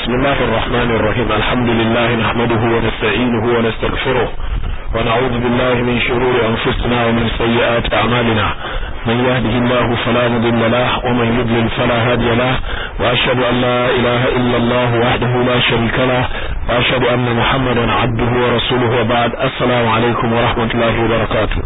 بسم الله الرحمن الرحيم الحمد لله نحمده ونستعينه ونستغفره ونعوذ بالله من شرور أنفسنا ومن سيئات أعمالنا من يهده الله فلا مضل له ومن يضلل فلا هادي له وأشهد أن لا إله إلا الله وحده لا شريك له وأشهد أن محمدا عبده ورسوله وبعد السلام عليكم ورحمة الله وبركاته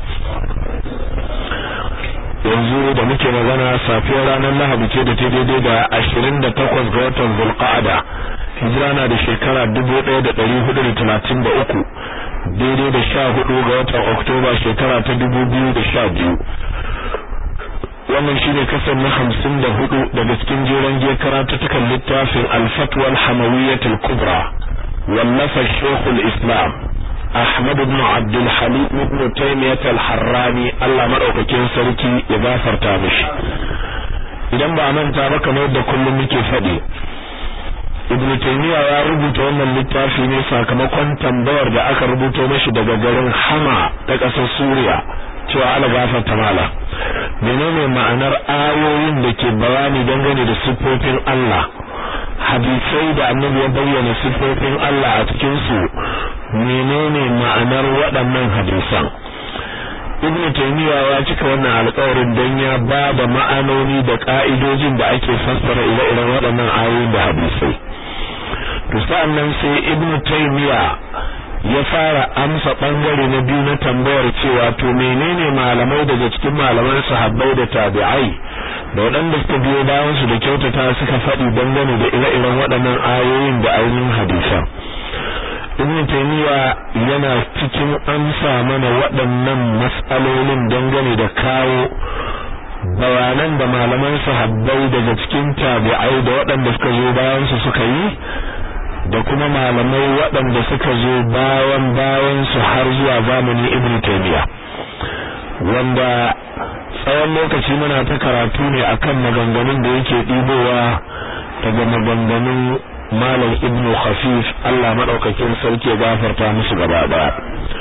yanzu da muke magana safiyar ranar lahadi ce da ta daidai da ashirin da takwas ga watan zulqa'ada hijira na da shekara dubu ɗaya da ɗari hudu da talatin da uku daidai da sha hudu ga watan oktoba shekara ta dubu biyu da sha biyu wannan shine kasar na hamsin da hudu daga cikin jeren je karatutukan littafin alfatwal hamawiyyatul kubra wallafa shekul islam Ahmad ibn Abdul Halim ibn Taymiyyah al-Harrani Allah madaukakin sarki ya gafarta mishi idan ba manta ba kamar da kullum muke faɗi Ibn Taymiyyah ya rubuta wannan littafi ne sakamakon tambayar da aka rubuto mashi daga garin Hama ta ƙasar Suriya cewa Allah gafarta mala menene ma'anar ayoyin da ke bayani dangane da siffofin Allah hadisai da annabi ya bayyana siffofin Allah a cikin su menene ma'anar waɗannan hadisan ibn taymiya ya cika wannan alƙawarin dan ya ba da ma'anoni da ka'idojin da ake fassara ire-iren waɗannan ayoyi da hadisai to sa'annan sai ibn taymiya ya fara amsa bangare na biyu na tambayar cewa to menene malamai daga cikin malaman sahabbai da tabi'ai da waɗanda suka biyo bayan su da kyautata suka faɗi dangane da ire-iren waɗannan ayoyin da ainihin hadisan ibn taymiya yana cikin amsa mana waɗannan mas'alolin dangane da kawo bayanan da malaman sahabbai daga cikin tabi'ai da waɗanda suka zo bayan su suka yi da kuma malamai waɗanda suka zo bayan bayan su har zuwa zamanin ibn taymiya wanda tsawon lokaci muna ta karatu ne akan maganganun da yake ɗibowa daga maganganun malam ibn khafif Allah madaukakin sarki ya gafarta musu gaba daya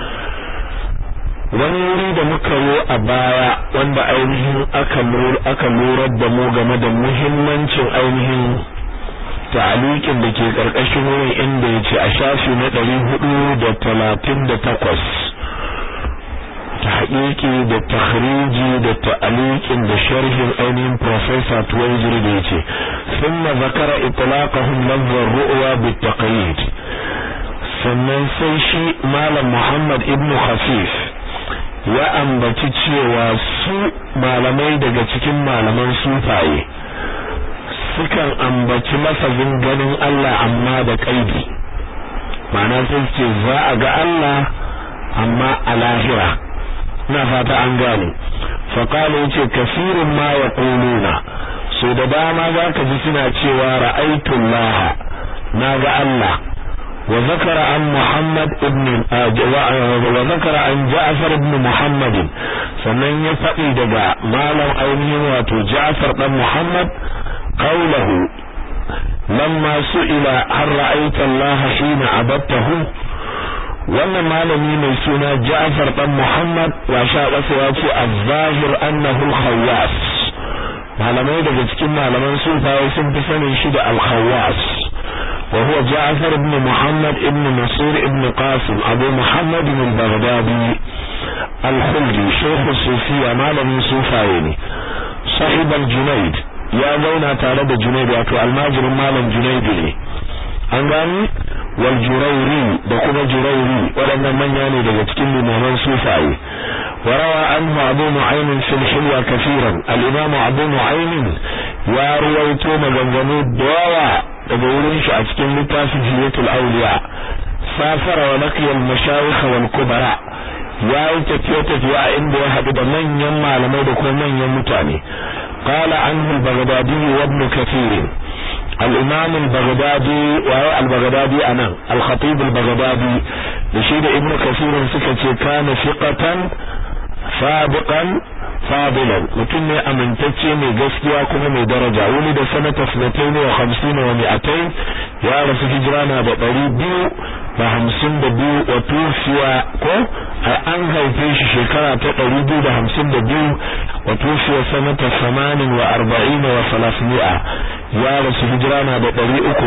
wani wuri da muka yi a baya wanda ainihin aka aka lura da mu game da muhimmancin ainihin ta'aliqin da ke karkashin wurin inda yace a shafi na 438 tahqiqi da takhriji da ta'liqin da sharhin ainihin professor Tuwaijiri da yace thumma zakara itlaqahum lafz ar-ru'ya bit-taqyid sannan sai shi malam Muhammad ibn Khafif ya ambaci cewa su malamai daga cikin malaman sufaye sukan ambaci lafazin ganin Allah amma da kaidi ma'ana sai ce za a ga Allah amma a lahira ina fata an gane faqala yace kasirun ma yaquluna so da dama zaka ji suna cewa ra'aytu Allah naga Allah wa zakara an Muhammad ibn wa zakara an Ja'far ibn Muhammad sannan ya faɗi daga malam ainihin wato Ja'far dan Muhammad qawluhu lamma su'ila har ra'aita Allah hina abadtahu wannan malami mai suna Ja'far dan Muhammad wa sha ƙasa ya ce az-zahir annahu al-khawwas malamai daga cikin malaman sufaye sun fi sanin shi da al-khawwas wa huwa Ja'far ibn Muhammad ibn Mas'ud ibn Qasim Abu Muhammad al-Baghdadi al-Khuldi shaykh sufiya malamin sufaye ne sahib al-Junayd ya zauna tare da Junayd wato almajirin malam Junayd ne an gani wal jurairi da kuma jurairi waɗannan manya ne daga cikin limaman sufaye warawa anhu abu nu'aym fil hilwa kafiran al-imam abu nu'aym ya ruwaito maganganu da yawa daga wurin shi a cikin littafin hiyatul awliya safara wa laqiya al-mashayikh wal kubara ya yi tafiye tafiye a inda ya haɗu da manyan malamai da kuma manyan mutane قال عنه البغدادي وابن كثير الإمام البغدادي وهو البغدادي أنا الخطيب البغدادي لشيد ابن كثير سكتي كان ثقة سابقا فاضلا mutum ne amintacce mai gaskiya kuma mai daraja wani da sanata sanatai ne wa hamsin wa mi'atai ya rasu hijira na da ɗari biyu da hamsin da biyu wa tufiya ko an haife shi shekara ta ɗari biyu da hamsin da biyu wa tufiya sanata 48 wa 300 ya rasu hijira na da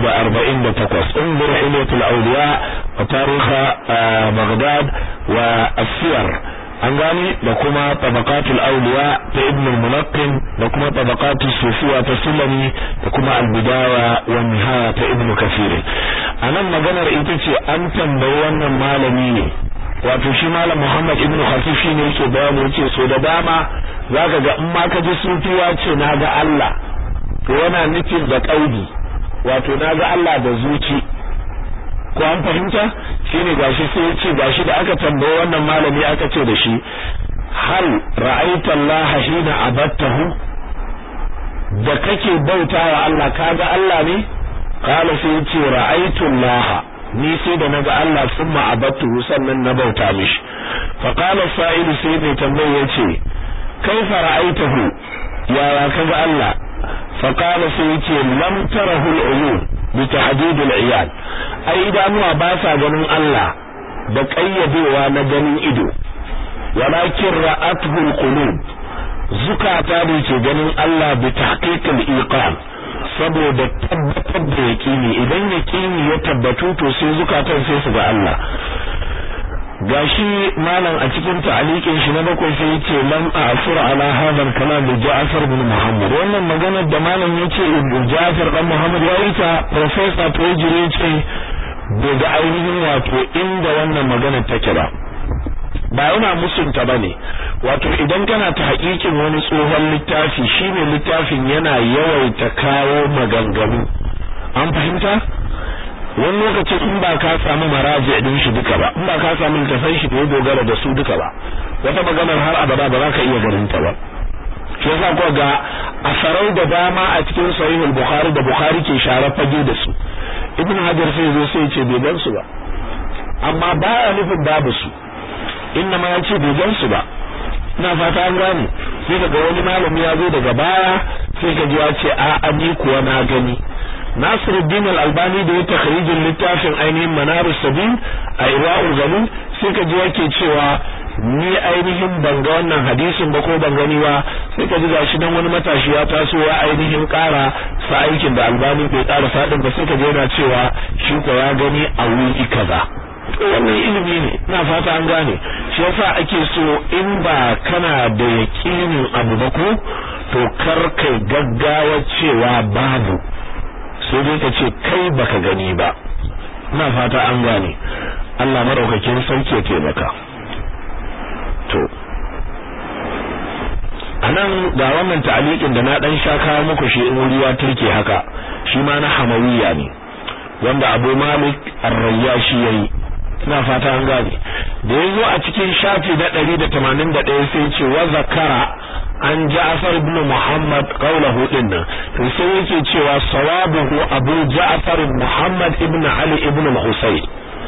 348 unzur hilyatul awliya wa tarikha baghdad wa asiyar an gani da kuma tabaqatul awliya ta ibn al-munaqqin da kuma tabaqatus sufiya ta sulami da kuma al-bidaya wa nihaya ta ibn kathir anan maganar ita ce an tambayi wannan malami ne wato shi malam Muhammad ibn Khafif shine yake bayani yace so da dama zaka ga in ma ka ji sufiya ce na ga Allah to yana nufin da kaudi wato na ga Allah da zuci ko an fahimta shine gashi sai ya ce gashi da aka tambaye wannan malami aka ce da shi hal ra'aita Allah hina abattahu da kake bautawa Allah kaga Allah ne kala sai ya ce ra'aitu Allah ni sai da naga Allah summa abattuhu sannan na bauta mishi fa qala sa'ilu sai mai tambaye yace kaifa ra'aitahu ya kaga Allah fa qala sai yace lam tarahu al-uyun bi tahdid al-iyad ai idanuwa ba sa ganin Allah da kayyadewa na ganin ido walakin ra'atuhu al-qulub zukata ne ke ganin Allah bi tahqiq al-iqan saboda tabbatar da yaqini idan yaqini ya tabbatu to sai zukatan sai su ga Allah gashi malam a cikin ta'aliqin shi na bakwai sai yace lam a'fur ala hadha al-kalam bi Ja'far bin Muhammad wannan maganar da malam yace Ja'far dan Muhammad ya yi ta professor Tojiri yace daga ainihin wato inda wannan maganar take ba ba yana musunta bane wato idan kana ta hakikin wani tsohon littafi shine littafin yana yawaita kawo maganganu an fahimta wani lokacin in ba ka samu maraji din shi duka ba in ba ka samu littafin shi da ya dogara da su duka ba wata maganar har abada ba za ka iya ganin ta ba shi yasa ko ga asarau da dama a cikin sahihul bukhari da bukhari ke share fage da su ibn hajar sai zo sai ce bai gan su ba amma baya nufin babu su inna ma yace bai gan su ba ina fata an gane sai kaga wani malami ya zo daga baya sai ka ji ya ce a ani kuwa na gani Nasiruddin Al-Albani da ya takhrijin littafin ainihin Manarus Sabil a Irwaul Galil sai ka ji yake cewa ni ainihin ban ga wannan hadisin ba ko ban gani ba sai ka ji gashi dan wani matashi ya taso ya ainihin ƙara sa aikin da Albani bai ƙara sadin ba sai ka ji yana cewa shi ko ya gani a wuri kaza wannan ilimi ne ina fata an gane shi yasa ake so in ba kana da yakinin abu ba ko to kar kai gaggawa cewa babu sai dai ka ce kai baka gani ba ina fata an gane Allah madaukakin sauke ya taimaka to anan ga wannan ta'aliqin da na dan sha kawo muku shi in wuri ya turke haka shi ma na hamawiya ne wanda Abu Malik Ar-Rayyashi yayi ina fata an gane da yazo a cikin shafi na 181 sai ce wa zakara an Ja'far ibn Muhammad qawluhu dinnan to sai yake cewa sawabuhu Abu Ja'far Muhammad ibn Ali ibn al-Husayn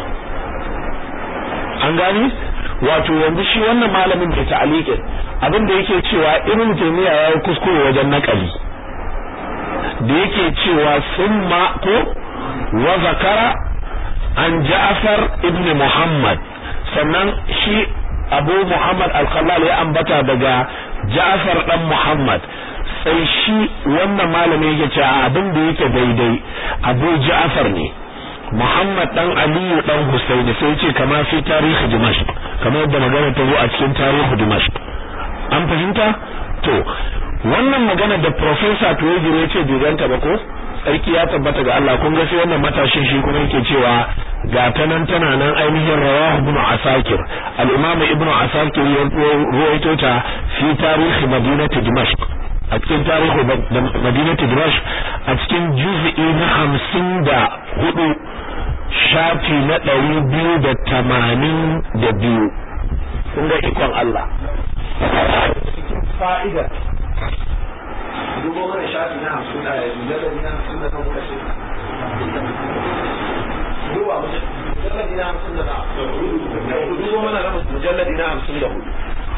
an gani wato yanzu shi wannan malamin da ta'aliqin abin da yake cewa Ibn Taymiyyah yayi kuskure wajen nakali da yake cewa summa ko wa zakara an Ja'far ibn Muhammad sannan shi Abu Muhammad al-Khallal ya ambata daga Ja'far dan Muhammad sai shi wannan malami yake cewa abin da yake daidai Abu Ja'far ne Muhammad dan Aliyu dan Husayn sai ce kama fi tarihi Dimashq kamar yadda magana ta zo a cikin tarihi Dimashq an fahimta to wannan magana da professor Tuwajiro ya ce bai ba ko sarki ya tabbata ga Allah kun ga sai wannan matashin shi kuma yake cewa ga ta nan tana nan ainihin rawahu ibn asakir al-imam ibn asakir ya ruwaito ta fi tarihi madinati dimashq a cikin tarihi madinati dimashq a cikin juz'i na hamsin da hudu shafi na ɗari biyu da tamanin da biyu kun ga ikon Allah fa'ida dubo mana shafi na hamsin da mujalladi na hamsin da kan kashe duba mujalladi na hamsin da hudu dubo mana mujalladi na hamsin da hudu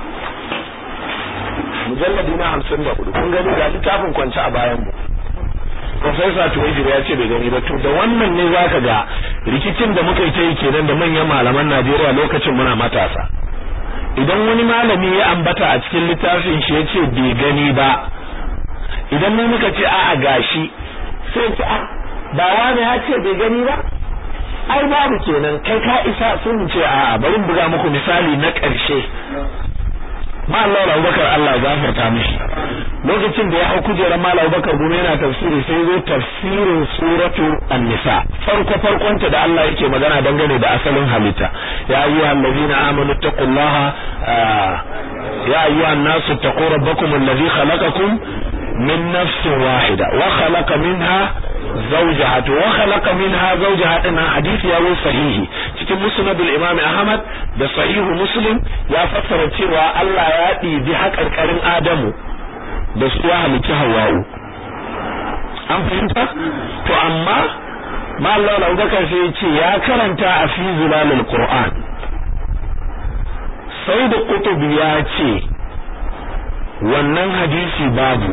mujalladi na hamsin da hudu kun gani ga littafin kwance a bayan mu Profesa Tuwajir ya ce bai gani ba to da wannan ne zaka ga rikicin da muka yi ta yi kenan da manyan malaman Najeriya lokacin muna matasa idan wani malami ya ambata a cikin littafin shi yace bai gani ba idan mu muka ce a'a gashi sai ce a ba wani ya ce bai gani ba ai babu kenan kai ka isa sun ce a'a bari buga muku misali na ƙarshe ma Allah Abubakar Allah gafarta mishi lokacin da ya hau kujerar Malam Abubakar gume yana tafsiri sai zo tafsirin suratu An-Nisa farko farkon ta da Allah yake magana dangane da asalin halitta ya ayyuhal ladina amanu taqullaha ya ayyuhan nasu taqu rabbakum alladhi khalaqakum min nafsin wahida wa khalaqa minha zawjaha wa khalaqa minha zawjaha din hadisi ya zo sahihi cikin musnad al-imam Ahmad da sahihu Muslim ya fassara cewa Allah ya ɗibi haƙarƙarin Adamu da su ya halitta Hawwa'u an fahimta to amma Mallam Abubakar sai ya ce ya karanta a fi zilalul Qur'an sai da Qutb ya ce wannan hadisi babu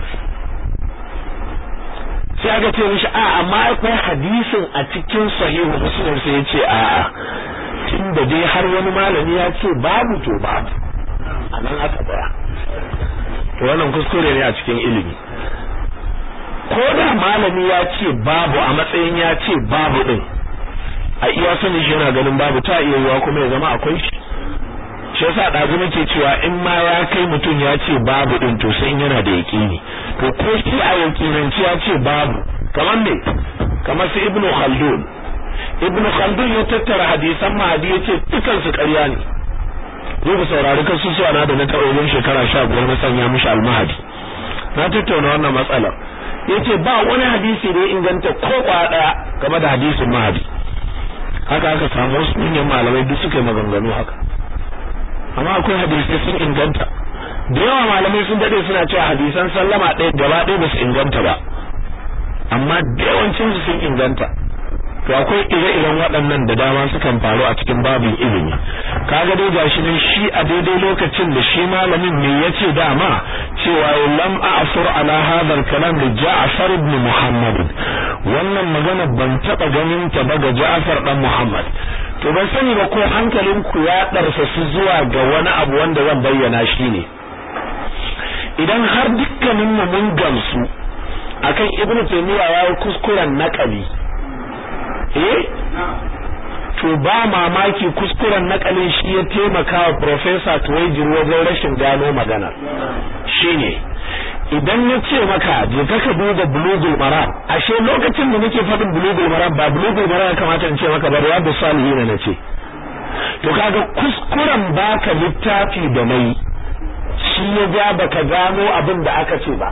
sai aka ce mishi a amma akwai hadisin a cikin sahihu muslim sai ya ce a a tunda dai har wani malami ya ce babu to babu a nan aka tsaya to wannan kuskure ne a cikin ilimi ko da malami ya ce babu a matsayin ya ce babu din a iya sani shi yana ganin babu ta iya yiwa kuma ya zama akwai shi shi yasa ɗazu nake cewa in ma ya kai mutum ya ce babu din to sai yana da yaƙini to ko shi a yaƙinanci ya ce babu kamar me kamar su ibnu khaldun ibnu khaldun ya tattara hadisan mahadi ya ce dukan su ƙarya ne zo ku saurari kan susuwa na da na taɓa wajen shekara sha biyar na sanya mishi almahadi na tattauna wannan matsalar ya ce ba wani hadisi da ya inganta ko ɗaya game da hadisin mahadi haka aka samu wasu manyan malamai duk suka yi maganganu haka amma akwai hadisai sun inganta da yawa malamai sun dade suna cewa hadisan sallama ɗaya gaba ɗaya ba su inganta ba amma da yawancin su sun inganta to akwai ire-iren waɗannan da dama sukan faru a cikin babin ilimi kaga dai gashi nan shi a daidai lokacin da shi malamin me yace dama cewa lam a'fur ala hadha al-kalam li Ja'far ibn Muhammad wannan magana ban taba ganin ta ba ga Ja'far dan Muhammad to ban sani ba ko hankalin ku ya darsa su zuwa ga wani abu wanda zan bayyana shi ne idan har dukkanin mu mun gamsu akan Ibn Taymiyyah ya yi kuskuren naqali eh to ba mamaki kuskuren nakalin shi ya taimaka wa professor Tuwaijir wajen rashin gano magana shine idan ya ce maka je ka duba bulugul maram ashe lokacin da nake faɗin bulugul maram ba bulugul maram ya kamata in ce maka ba riyadu salihin na ce to kaga kuskuren baka littafi da mai shi ya ja baka gano abin da aka ce ba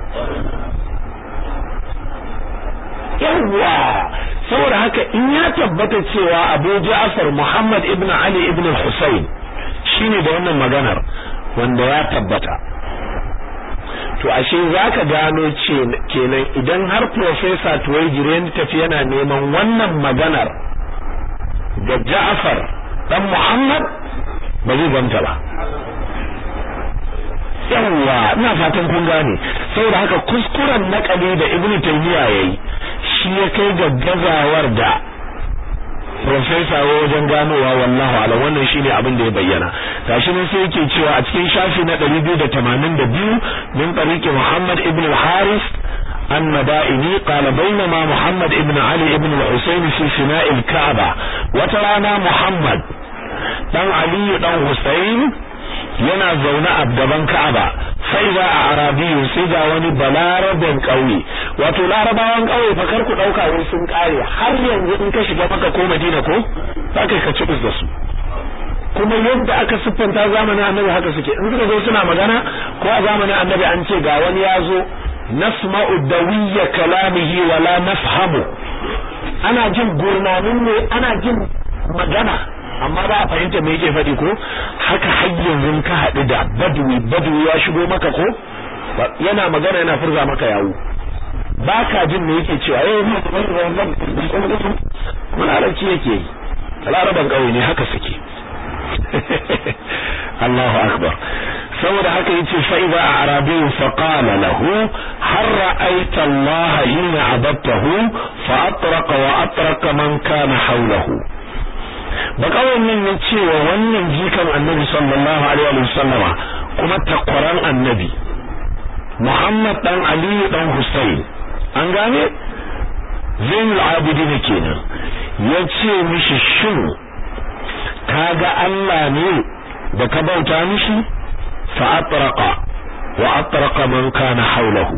yawwa saboda haka in ya tabbata cewa Abu Ja'far Muhammad ibn Ali ibn Hussein shine da wannan maganar wanda ya tabbata to ashe zaka gano ce kenan idan har professor Tuwaijire tafi yana neman wannan maganar da Ja'far dan Muhammad ba zai ganta ba yawwa ina fatan kun gane saboda haka kuskuren nakali da Ibn Taymiyyah yayi shi ya kai ga gazawar da profesa wajen ganowa wallahu ala wannan shine abin da ya bayyana gashi nan sai yake cewa a cikin shafi na 282 min tariqi Muhammad ibn al-Haris النبائني قال بينما محمد ابن علي ابن الحسين في فناء الكعبة وترانا محمد دان علي دان حسين yana zaune a gaban Ka'aba sai za a Arabiyu sai ga wani balarabin ƙauye wato larabawan ƙauye fa kar ku dauka wai sun kare har yanzu in ka shiga maka ko Madina ko za ka ka cibis da su kuma yadda aka siffanta zamanin Annabi haka suke in suka zo suna magana ko a zamanin Annabi an ce ga wani ya zo nasma'u dawiyya kalamihi wala nafhamu ana jin gurnanin ne ana jin magana amma ba a fahimta me yake faɗi ko haka har yanzu ka haɗu da badwi badwi ya shigo maka ko yana magana yana furza maka yawo ba ka jin me yake cewa eh mun larabci yake yi laraban ƙauye ne haka suke Allahu akbar saboda haka yace fa idza arabi fa qala lahu har ra'aita Allah hina abadtahu fa atraqa wa atraqa man kana hawlahu bakawai nan ya ce wa wannan jikan annabi sallallahu alaihi wasallama kuma takwaran annabi Muhammad dan Ali dan Hussein an gane Zainul Abidin kenan ya ce mishi shin kaga Allah ne da ka bauta mishi fa atraqa wa atraqa man kana haulahu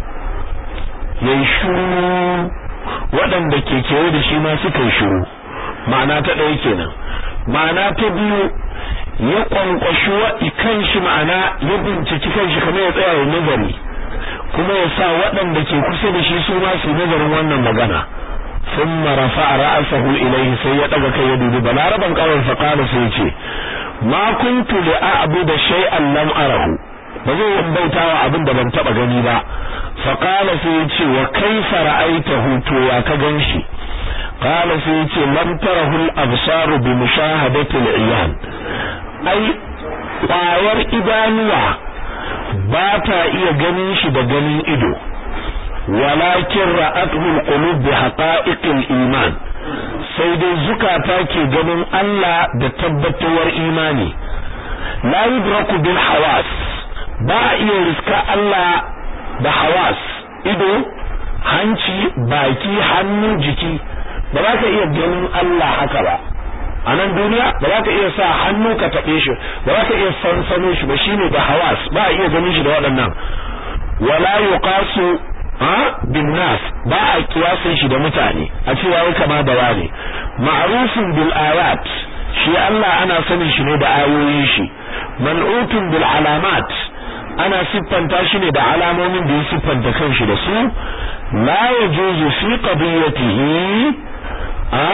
yayi shuru waɗanda ke kewaye da shi ma suka yi shuru ma'ana ta ɗaya kenan ma'ana ta biyu ya kwankwashi wa kanshi ma'ana ya binciki kanshi kamar ya tsaya ya nazari kuma ya sa waɗanda ke kusa da shi su ma su nazarin wannan magana ثم رفع رأسه إليه سيئة كي يدود بلاربا قال فقال سيئة ما كنت لأعبد شيئا لم أره بزي ينبوتا وعبد بن تبا غنيبا فقال سيئة وكيف رأيته تويا كغنشي قال سيئة لم تره الأبصار بمشاهدة العيان أي ƙwayar idanuwa ba ta iya ganin shi da ganin ido walakin ra'atuhu alqulub bi haqa'iqil iman sai dai zukata ke ganin Allah da tabbatuwar imani la yudraku bil hawas ba a iya riska Allah da hawas ido hanci baki hannu jiki ba za ka iya ganin Allah haka ba a nan duniya ba za ka iya sa hannu ka taɓe shi ba za ka iya sansano shi ba shine da hawas ba a iya ganin shi da waɗannan wala yuqasu ha bin nas ba a kiyasin shi da mutane a cewa wai kama da wani ma'rufun bil ayat shi Allah ana sanin shi ne da ayoyin shi man'utun bil alamat ana siffanta shi ne da alamomin da ya siffanta kanshi da su la yajuzu fi qadiyatihi a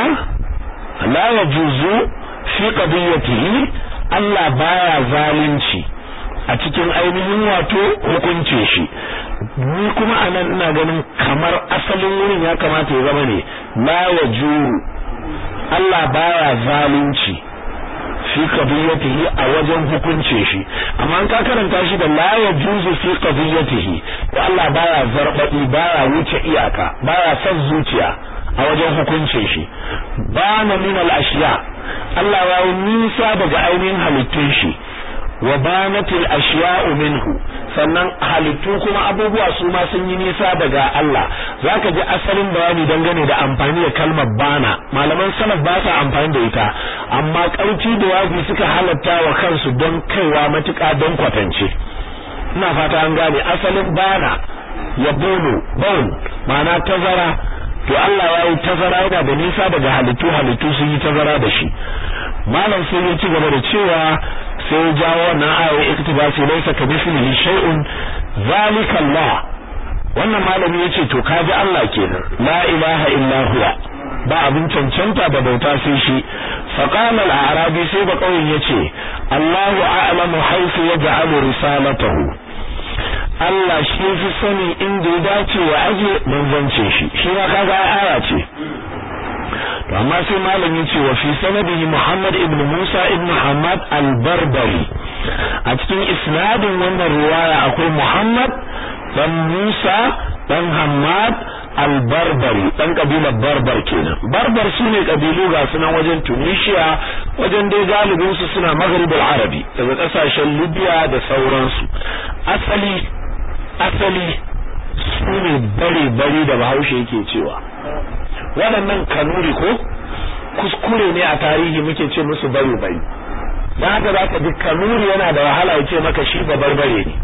la yajuzu fi qadiyatihi Allah baya zalunci a cikin ainihin wato hukunce shi ni kuma anan ina ganin kamar asalin wurin ya kamata ya zama ne la yajuru Allah baya zalunci fi qadiyatihi a wajen hukunce shi amma an ka karanta shi da la yajuzu fi qadiyatihi to Allah baya zarbadi baya wuce iyaka baya son zuciya a wajen hukunce shi bana min al-ashiya Allah ya yi nisa daga ainihin halittun shi wa banatil ashya'u minhu sannan halittu kuma abubuwa su ma sun yi nisa daga Allah zaka ji asalin bayani dangane da amfani da kalmar bana malaman salaf ba sa amfani da ita amma karfi da wazi suka halatta wa kansu don kaiwa matuƙa don kwatance ina fata an gane asalin bana ya bono bon ma'ana tazara to Allah ya yi tazara yana da nisa daga halittu halittu sun yi tazara da shi malam sai ya ci gaba da cewa sai ya jawo wannan ayar iktibasi laysa ka mithlihi shay'un zalika Allah wannan malami yace to kaji Allah kenan la ilaha illa huwa ba abin cancanta da bauta sai shi fa qala al-a'rabi sai ba kauyen yace Allahu a'lamu haythu yaj'alu risalatahu Allah shi fi sani inda ya dace wa aje manzance shi shi ma kaga aya ce to amma sai malam yace wa fi sanadihi Muhammad ibn Musa ibn Muhammad al-Barbari a cikin isnadin wannan riwaya akwai Muhammad dan Musa dan Hammad al-Barbari dan kabilar Barbar kenan Barbar sune kabilu ga sunan wajen Tunisia wajen dai galibin su suna Maghrib al-Arabi daga kasashen Libya da sauransu asali asali sune bare bare da Bahaushe yake cewa waɗannan kanuri ko kuskure ne a tarihi muke ce musu bari bari dan haka za ka ji kanuri yana da wahala ya ce maka shi barbare ne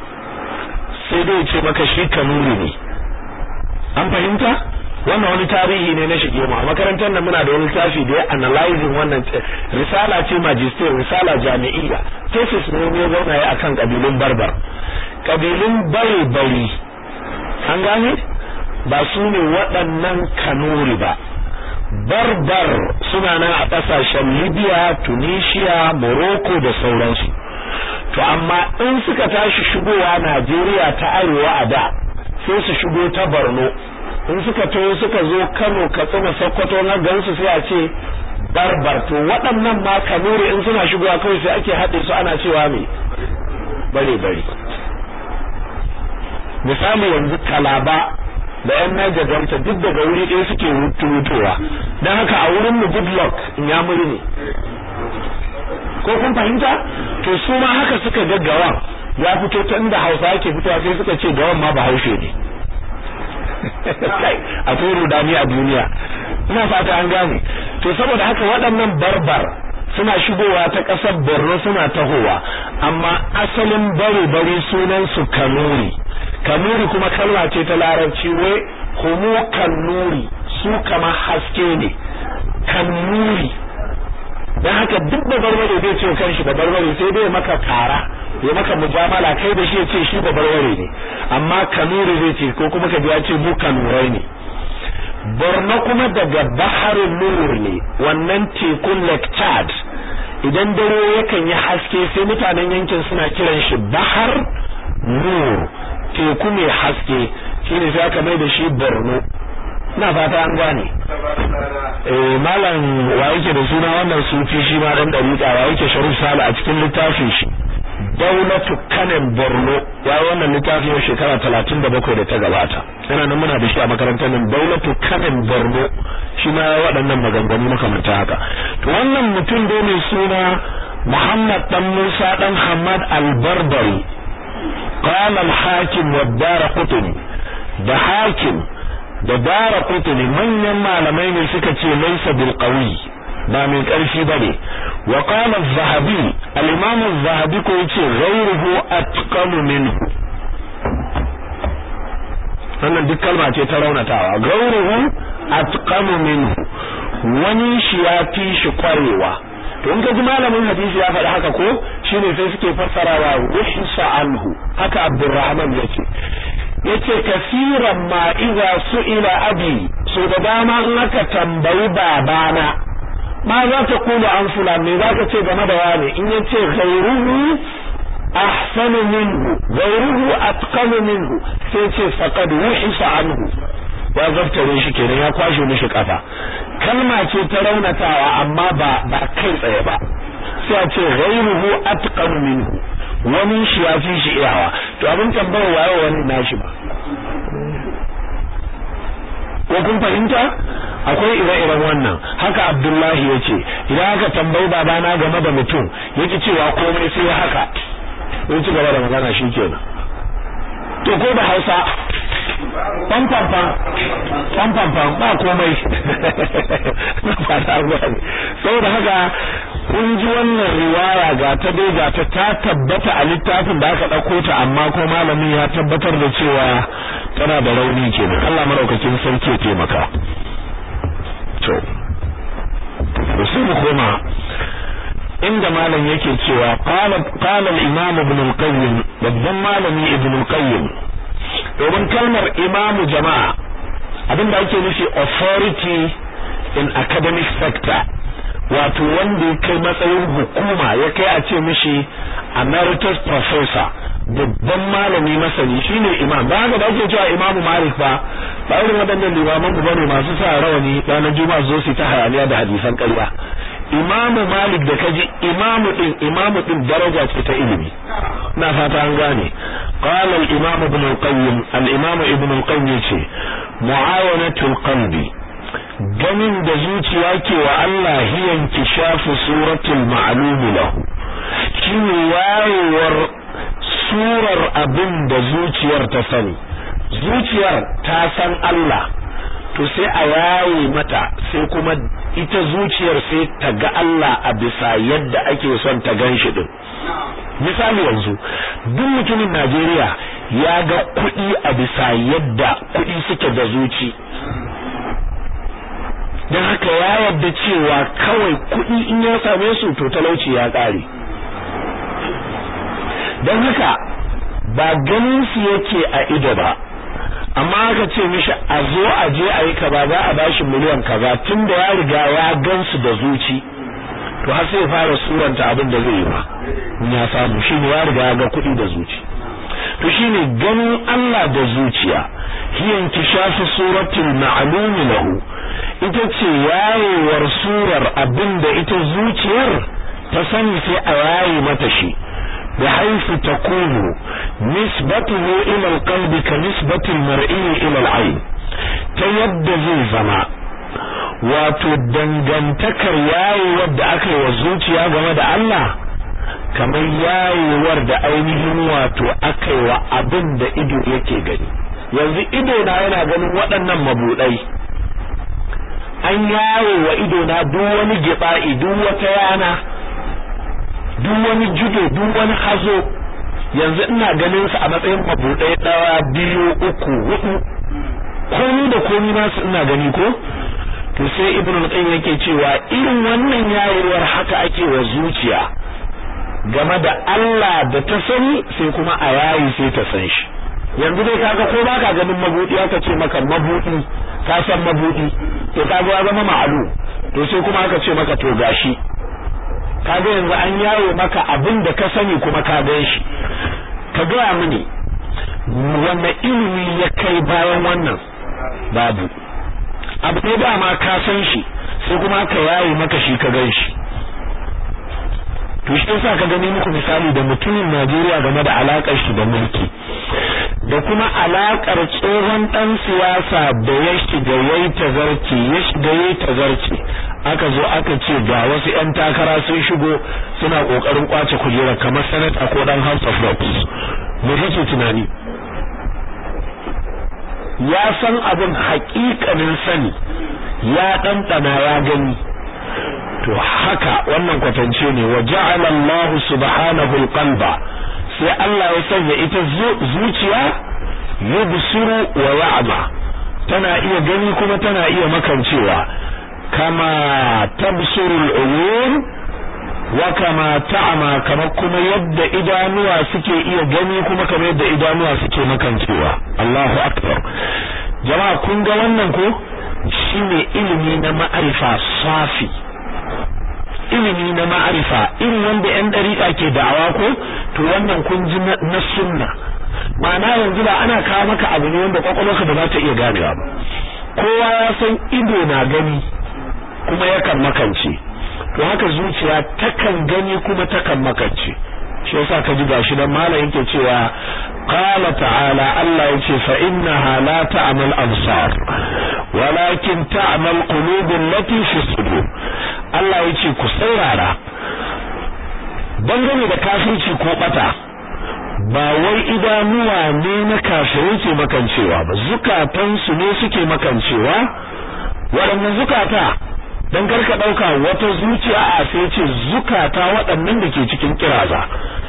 sai dai ya ce maka shi kanuri ne an fahimta wannan wani tarihi ne na shige mu a makarantar nan muna da wani tafi da ya analyzing wannan risala ce magister risala jami'iyya thesis ne ne zauna ya akan kabilun barbar kabilun bare bari an gane ba su ne waɗannan kanuri ba barbar suna nan a ƙasashen libya tunisia morocco da sauransu to amma in suka tashi shigowa najeriya ta arewa a da sai su shigo ta borno in suka taho suka zo kano katsina sokoto na gansu sai a ce barbar to waɗannan ma kanuri in suna shigowa kawai sai ake haɗe su ana cewa me bare bare misali yanzu kalaba da yan Niger Delta duk daga wuri ɗaya suke hutuwa don haka a wurin mu good luck in ya muri ne ko kun fahimta to su ma haka suka ga gawan ya fito ta inda Hausa yake fitowa sai suka ce gawan ma ba haushe ne akwai rudani a duniya ina fata an gane to saboda haka waɗannan barbar suna shigowa ta ƙasar Borno suna tahowa amma asalin bare bare sunan su kanuri kanuri kuma kalma ce ta larabci wai humu kanuri su kama haske ne kanuri dan haka duk da barbare zai ce kanshi da barbare sai dai maka kara ya maka mujamala kai da shi ya ce shi da barbare ne amma kanuri zai ce ko kuma ka ji ya ce mu kanurai ne Borno kuma daga baharin nur ne wannan tekun Lake Chad idan dare yakan yi haske sai mutanen yankin suna kiran shi bahar nur teku mai haske shine sai aka mai da shi Borno ina fata an gane eh malam wa yake da suna wannan sufi shi ma dan dariƙa wa yake Sharif Sale a cikin littafin shi Daulatu Kanem Borno ya wannan littafin yau shekara 37 da ta gabata yana nan muna da shi a makarantar nan Daulatu Kanem Borno shi ma waɗannan maganganu makamanta haka to wannan mutum dai mai suna Muhammad dan Musa dan Hamad Al-Barbari قال الحاكم والدار قطني da hakim da dara kutuni manyan malamai ne suka ce laisa bil qawi ba mai karfi bane wa qala az-zahabi al-imam az-zahabi ko yace ghayruhu atqamu minhu wannan duk kalma ce ta raunatawa ghayruhu atqamu minhu wani shi ya fi shi kwarewa to in ka ji malamin hadisi ya faɗi haka ko shine sai suke fassarawa wahisa anhu haka abdurrahman yace yace kasiran ma idza su'ila abi so da dama in aka tambayi babana ma za ta kula an fulan me za ka ce game da wani in yace ghayruhu ahsanu minhu ghayruhu atqanu minhu sai ce faqad wuhisa anhu ya zaftare shi kenan ya kwashe mishi kafa kalma ce ta raunatawa amma ba ba kai tsaye ba sai a ce ghayruhu atqanu minhu wani shi ya fi shi iyawa to abin tambayar waye wani nashi ba ko kun fahimta akwai ire-iren wannan haka abdullahi ya ce idan aka tambayi babana game da mutum yake cewa komai sai haka ya ci gaba da magana shi kenan to ko da hausa fan fan fan fan fan fan ba komai na fata gwani saboda haka kun ji wannan riwaya ga ta dai ga ta ta tabbata a littafin da aka ɗauko ta amma ko malamin ya tabbatar da cewa tana da rauni kenan Allah maraukakin sarki ya taimaka to sai mu koma inda malam yake cewa qala qala al-imam ibn al-qayyim babban malami ibn al-qayyim domin kalmar imam jama'a abinda ake nufi authority in academic sector wato wanda ya kai matsayin hukuma ya kai a ce mishi emeritus professor babban malami masani shine imam ba haka da ake cewa imam malik ba ba irin waɗannan limaman ku bane masu sa rawani ranar juma'a zo su ta hayaniya da hadisan ƙarya imam malik da kaji imamu din imamu din daraja ce ta ilimi na fata an gane qala al imam ibn al qayyim al imam ibn al qayyim ce muawanatul qalbi ganin da zuciya ke wa Allah hiyan kishafu suratul ma'lum lahu shine wayewar surar abin da zuciyar ta sani zuciyar ta san Allah to sai a yaye mata sai kuma ita zuciyar sai ta ga Allah a bisa yadda ake son ta gan shi din misali yanzu duk mutumin Najeriya ya ga kuɗi a bisa yadda kuɗi suke da zuci don haka ya yarda cewa kawai kuɗi in ya same su to talauci ya ƙare don haka ba ganin su yake a ido ba amma aka ce mishi a zo a je a yi kaza za a bashi miliyan kaza tun da ya riga ya gansu da zuci to har sai fara suranta abin da zai yi ba ya samu shine ya riga ya ga kuɗi da zuci to shine ganin Allah da zuciya hiyan kishafi suratul ma'lum lahu ita ce yayewar surar abin da ita zuciyar ta sani sai a yaye mata shi بحيث تكون نسبته إلى القلب كنسبة المرئي إلى العين تيد زي زما wato dangantakar yayewar da aka yi wa zuciya game da Allah kamar yayewar da ainihin wato aka yi wa abin da ido yake gani yanzu ido na yana ganin waɗannan mabudai an yawo wa ido na duk wani giba'i duk wata yana duk wani judo duk wani hazo yanzu ina ganin su a matsayin mabudai ɗaya biyu uku hudu komi da komi nasu ina gani ko to sai ibnu al-qayyim yake cewa irin wannan yayewar haka ake wa zuciya game da Allah da ta sani sai kuma a yayi sai ta san shi yanzu dai kaga ko baka ganin mabudi aka ce maka mabudi ka san mabudi to kaga ya zama ma'alu to sai kuma aka ce maka to gashi kaga yanzu an yawo maka abin da ka sani kuma ka gan shi ka gaya mini wanne ilimi ya kai bayan wannan babu abu ne dama ka san shi sai kuma ka yayi maka shi ka gan shi to shi yasa ka gani muku misali da mutumin Najeriya game da alakar shi da mulki da kuma alakar tsohon dan siyasa da ya shiga yayi tazarci ya shiga yayi tazarci aka zo aka ce ga wasu ƴan takara sun shigo suna kokarin kwace kujera kamar senator ko dan House of Reps me kake tunani ya san abin haƙiƙanin sani ya ɗanɗana ya gani to haka wannan kwatance ne wa ja'ala Allah subhanahu al-qalba sai Allah ya sanya ita zuciya yubsiru wa ya'ma tana iya gani kuma tana iya makancewa kama tabsuru al-uyun wa kama ta'ma kama kuma yadda idanuwa suke iya gani kuma kamar yadda idanuwa suke makancewa Allahu akbar jama'a kun ga wannan ko shine ilimi na ma'arifa safi ilimi na ma'arifa irin wanda yan dariƙa ke da'awa ko to wannan kun ji na sunna ma'ana yanzu ba ana kawo maka abu ne wanda kwakwalwarka ba za ta iya ganewa ba kowa ya san ido na gani kuma yakan makance to haka zuciya takan gani kuma takan makance shi yasa ka ji gashi dan malam yake cewa qala ta'ala Allah yace fa innaha la ta'mal absar walakin ta'mal qulubul lati fi sudur Allah yace ku saurara dangane da kafirci ko bata ba wai idanuwa ne na kafirai ke makancewa ba zukatansu ne suke makancewa waɗannan zukata dan karka dauka wata zuciya a sai ce zukata waɗannan da ke cikin kiraza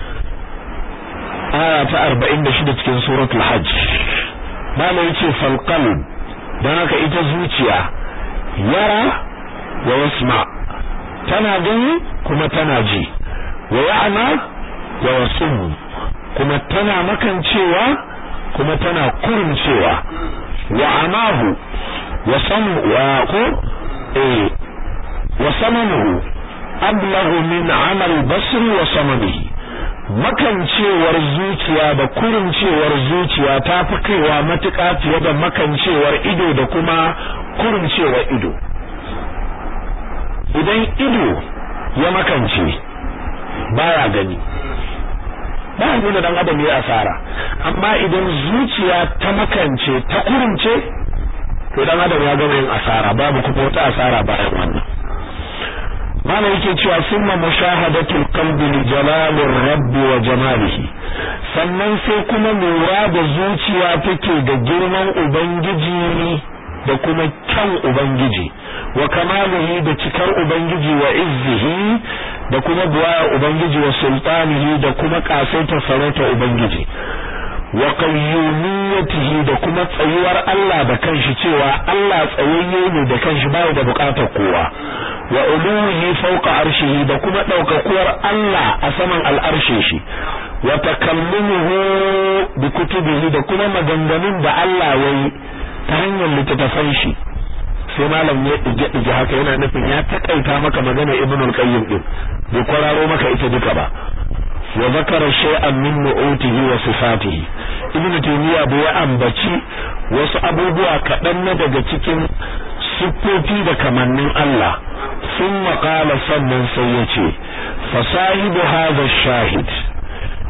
aya ta 46 cikin suratul hajj malai yace fal qalb dan haka ita zuciya yara wa yasma tana gani kuma tana ji wa ya'ma wa yasum kuma tana makancewa kuma tana kurumcewa wa amahu wa samu wa ko eh وصممه أبلغ من عمل بصر وصممه makancewar zuciya da kurincewar zuciya ta fi kaiwa matuƙa fiye da makancewar ido da kuma kurincewar ido idan ido ya makance baya gani ba nuna dan adam ya asara amma idan zuciya ta makance ta kurince to dan adam ya gama yin asara babu kuma wata asara bayan wannan mana yake cewa summa mushahadatul qalbi li jalalir rabbi wa jamalihi sannan sai kuma lura da zuciya take da girman ubangiji da kuma kyan ubangiji wa kamalihi da cikar ubangiji wa izzihi da kuma buwaya ubangiji wa sultanihi da kuma kasaitar sarauta ubangiji wa qayyumiyyatihi da kuma tsayuwar Allah da kanshi cewa Allah tsayayye ne da kanshi bai da bukatar kowa wa uluhi fawqa arshihi da kuma daukakuwar Allah a saman al'arshin shi wa takallumuhu bi kutubihi da kuma maganganun da Allah yayi ta hanyar littattafan shi sai malam ya dige dige haka yana nufin ya takaita maka magana ibnul qayyim din bai kwararo maka ita duka ba wa zakara shay'an min nu'utihi wa sifatihi ibnu taymiya bai ambaci wasu abubuwa kaɗan na daga cikin siffofi da kamannin Allah sun maƙala sannan sai ya ce fasahibu hadha shahid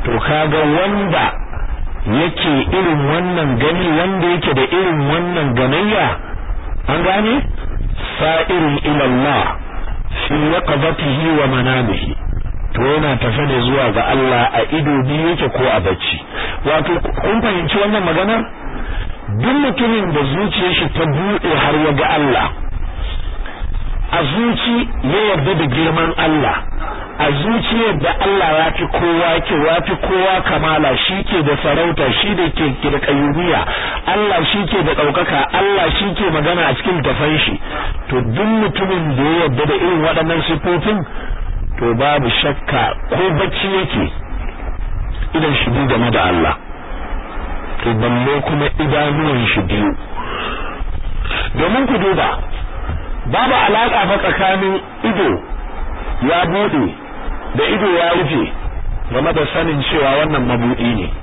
to kaga wanda yake irin wannan gani wanda yake da irin wannan ganayya an gane sa'irin ila Allah fi yaqdatihi wa manamihi to yana tafe ne zuwa ga Allah a ido biyu yake ko a bacci wato kun fahimci wannan maganar duk mutumin da zuciyar shi ta bude har ya ga Allah a zuci ya yarda da girman Allah a zuciyar da Allah ya fi kowa ke ya fi kowa kamala shi ke da sarauta shi da ke da kayyumiya Allah shi ke da ɗaukaka Allah shi ke magana a cikin tafan shi to duk mutumin da ya yarda da irin waɗannan sifofin to babu shakka ko bacci yake idan shi biyu game da Allah to balle kuma idanuwan shi biyu domin ku duba babu alaka fa tsakanin ido ya bude da ido ya rufe game da sanin cewa wannan mabudi ne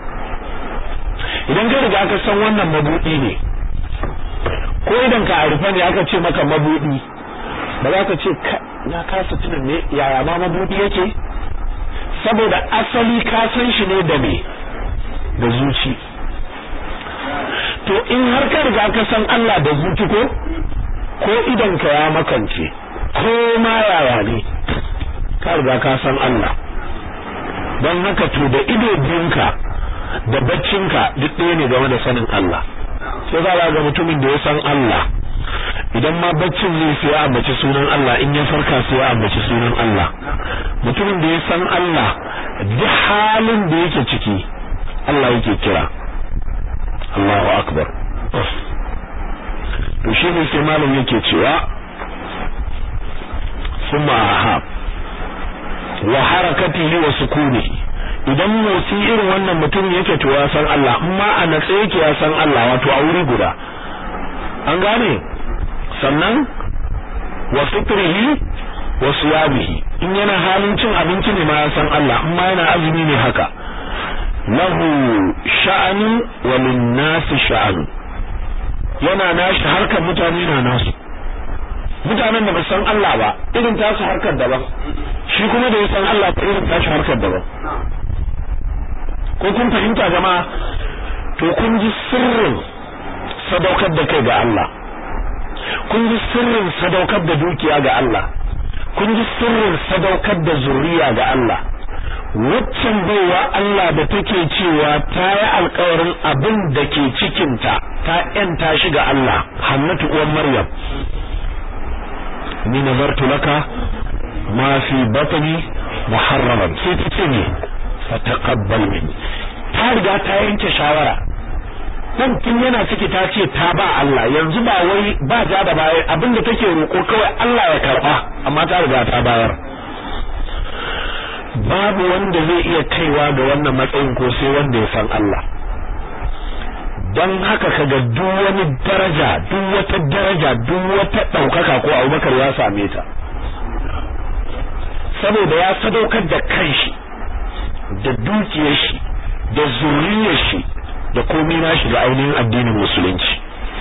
idan ka riga ka san wannan mabudi ne ko idan ka rufe ne aka ce maka mabudi ba za ka ce na kasa tunan ne yaya ma mabudi yake saboda asali ka san shi ne da me da zuci to in har ka riga ka san Allah da zuci ko ko idan ka ya makance ko ma yaya ne ka riga ka san Allah don haka to da ido biyunka da baccinka duk ɗaya ne game da sanin Allah sai za ga mutumin da ya san Allah idan ma baccin zai sai ya ambaci sunan Allah in ya farka sai ya ambaci sunan Allah mutumin da ya san Allah duk halin da yake ciki Allah yake kira Allahu akbar to shi ne sai malam yake cewa summa ahab wa harakatihi wa sukunihi idan motsi irin wannan mutum yake to ya san Allah amma a natsa yake ya san Allah wato a wuri guda an gane sannan wa fitrihi wa siyabihi in yana halin cin abinci ne ma ya san Allah amma yana azumi ne haka lahu sha'anu wa lin-nasi sha'anu yana nashi harkar mutane na nasu mutanen da ba san Allah ba irin tasu harkar daban shi kuma da ya san Allah ba irin tashi harkar daban ko kun fahimta jama'a to kun ji sirrin sadaukar da kai ga Allah kun ji sirrin sadaukar da dukiya ga Allah kun ji sirrin sadaukar da zuriya ga Allah waccan baiwa Allah da take cewa ta yi alkawarin abin da ke cikinta ta ‘yanta shi ga Allah hannatu uwan Maryam ni nazartu laka ma fi batni muharraman sai ta ce ne fa taqabbal minni ta riga ta yanke shawara dan tun yana ciki ta ce ta ba Allah yanzu ba wai ba ja da baya abinda take roko kawai Allah ya karba amma ta riga ta bayar babu wanda zai iya kaiwa ga wannan matsayin ko sai wanda ya san Allah don haka kaga duk wani daraja duk wata daraja duk wata ɗaukaka ko abubakar ya same ta saboda ya sadaukar da kanshi da dukiyar shi da zuriyar shi da komai nashi ga ainihin addinin musulunci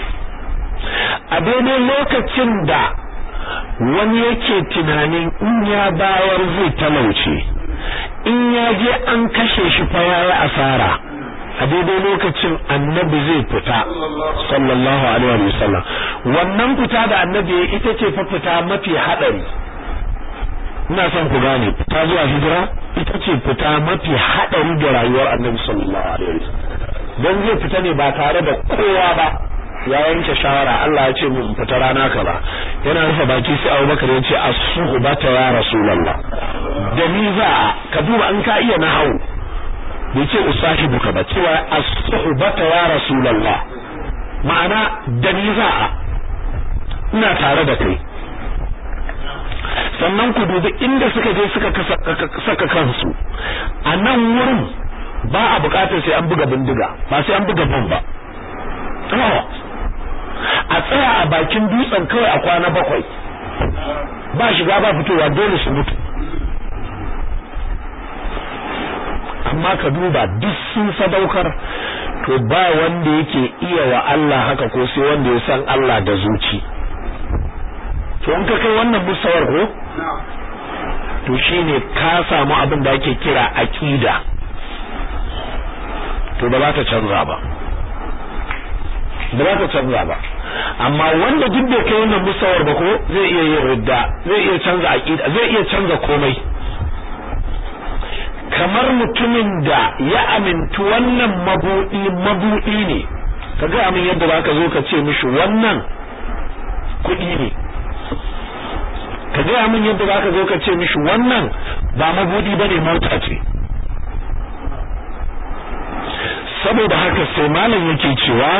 a daidai lokacin da wani yake tunanin in ya bayar zai talauce in ya je an kashe shi fa yayi asara a daidai lokacin annabi zai fita sallallahu alaihi wa sallam wannan fita da annabi ita ce fa fita mafi hadari ina son ku gane fita zuwa hijira ita ce fita mafi hadari ga rayuwar annabi sallallahu alaihi wa sallam dan zai fita ne ba tare da kowa ba ya yanke shawara Allah ya ce mu fita rana kaza yana rufe baki sai Abubakar ya ce as-suhbata ya rasulullah da ni za ka duba an ka iya nahawu bai ce usahibuka ba cewa as-suhbata ya rasulullah ma'ana da ni za ina tare da kai sannan ku dubi inda suka je suka saka kansu a nan wurin ba a bukatar sai an buga bindiga ba sai an buga bom ba a tsaya a bakin dutsen kawai a kwana bakwai ba shiga ba fitowa dole su mutu amma ka duba duk sun sadaukar to ba wanda yake iya wa Allah haka ko sai wanda ya san Allah da zuci to in ka kai wannan musawar ko to shine ka samu abin da ake kira aqida to ba za ta canza ba ba za ta canza ba amma wanda duk bai kai wannan musawar ba ko zai iya yin ridda zai iya canza aqida zai iya canza komai kamar mutumin da ya amintu wannan mabudi mabudi ne kaga amin yadda zaka zo ka ce mishi wannan kuɗi ne ka gaya min yadda za ka zo ka ce mishi wannan ba mabudi ba ne mota ce saboda haka sai malam yake cewa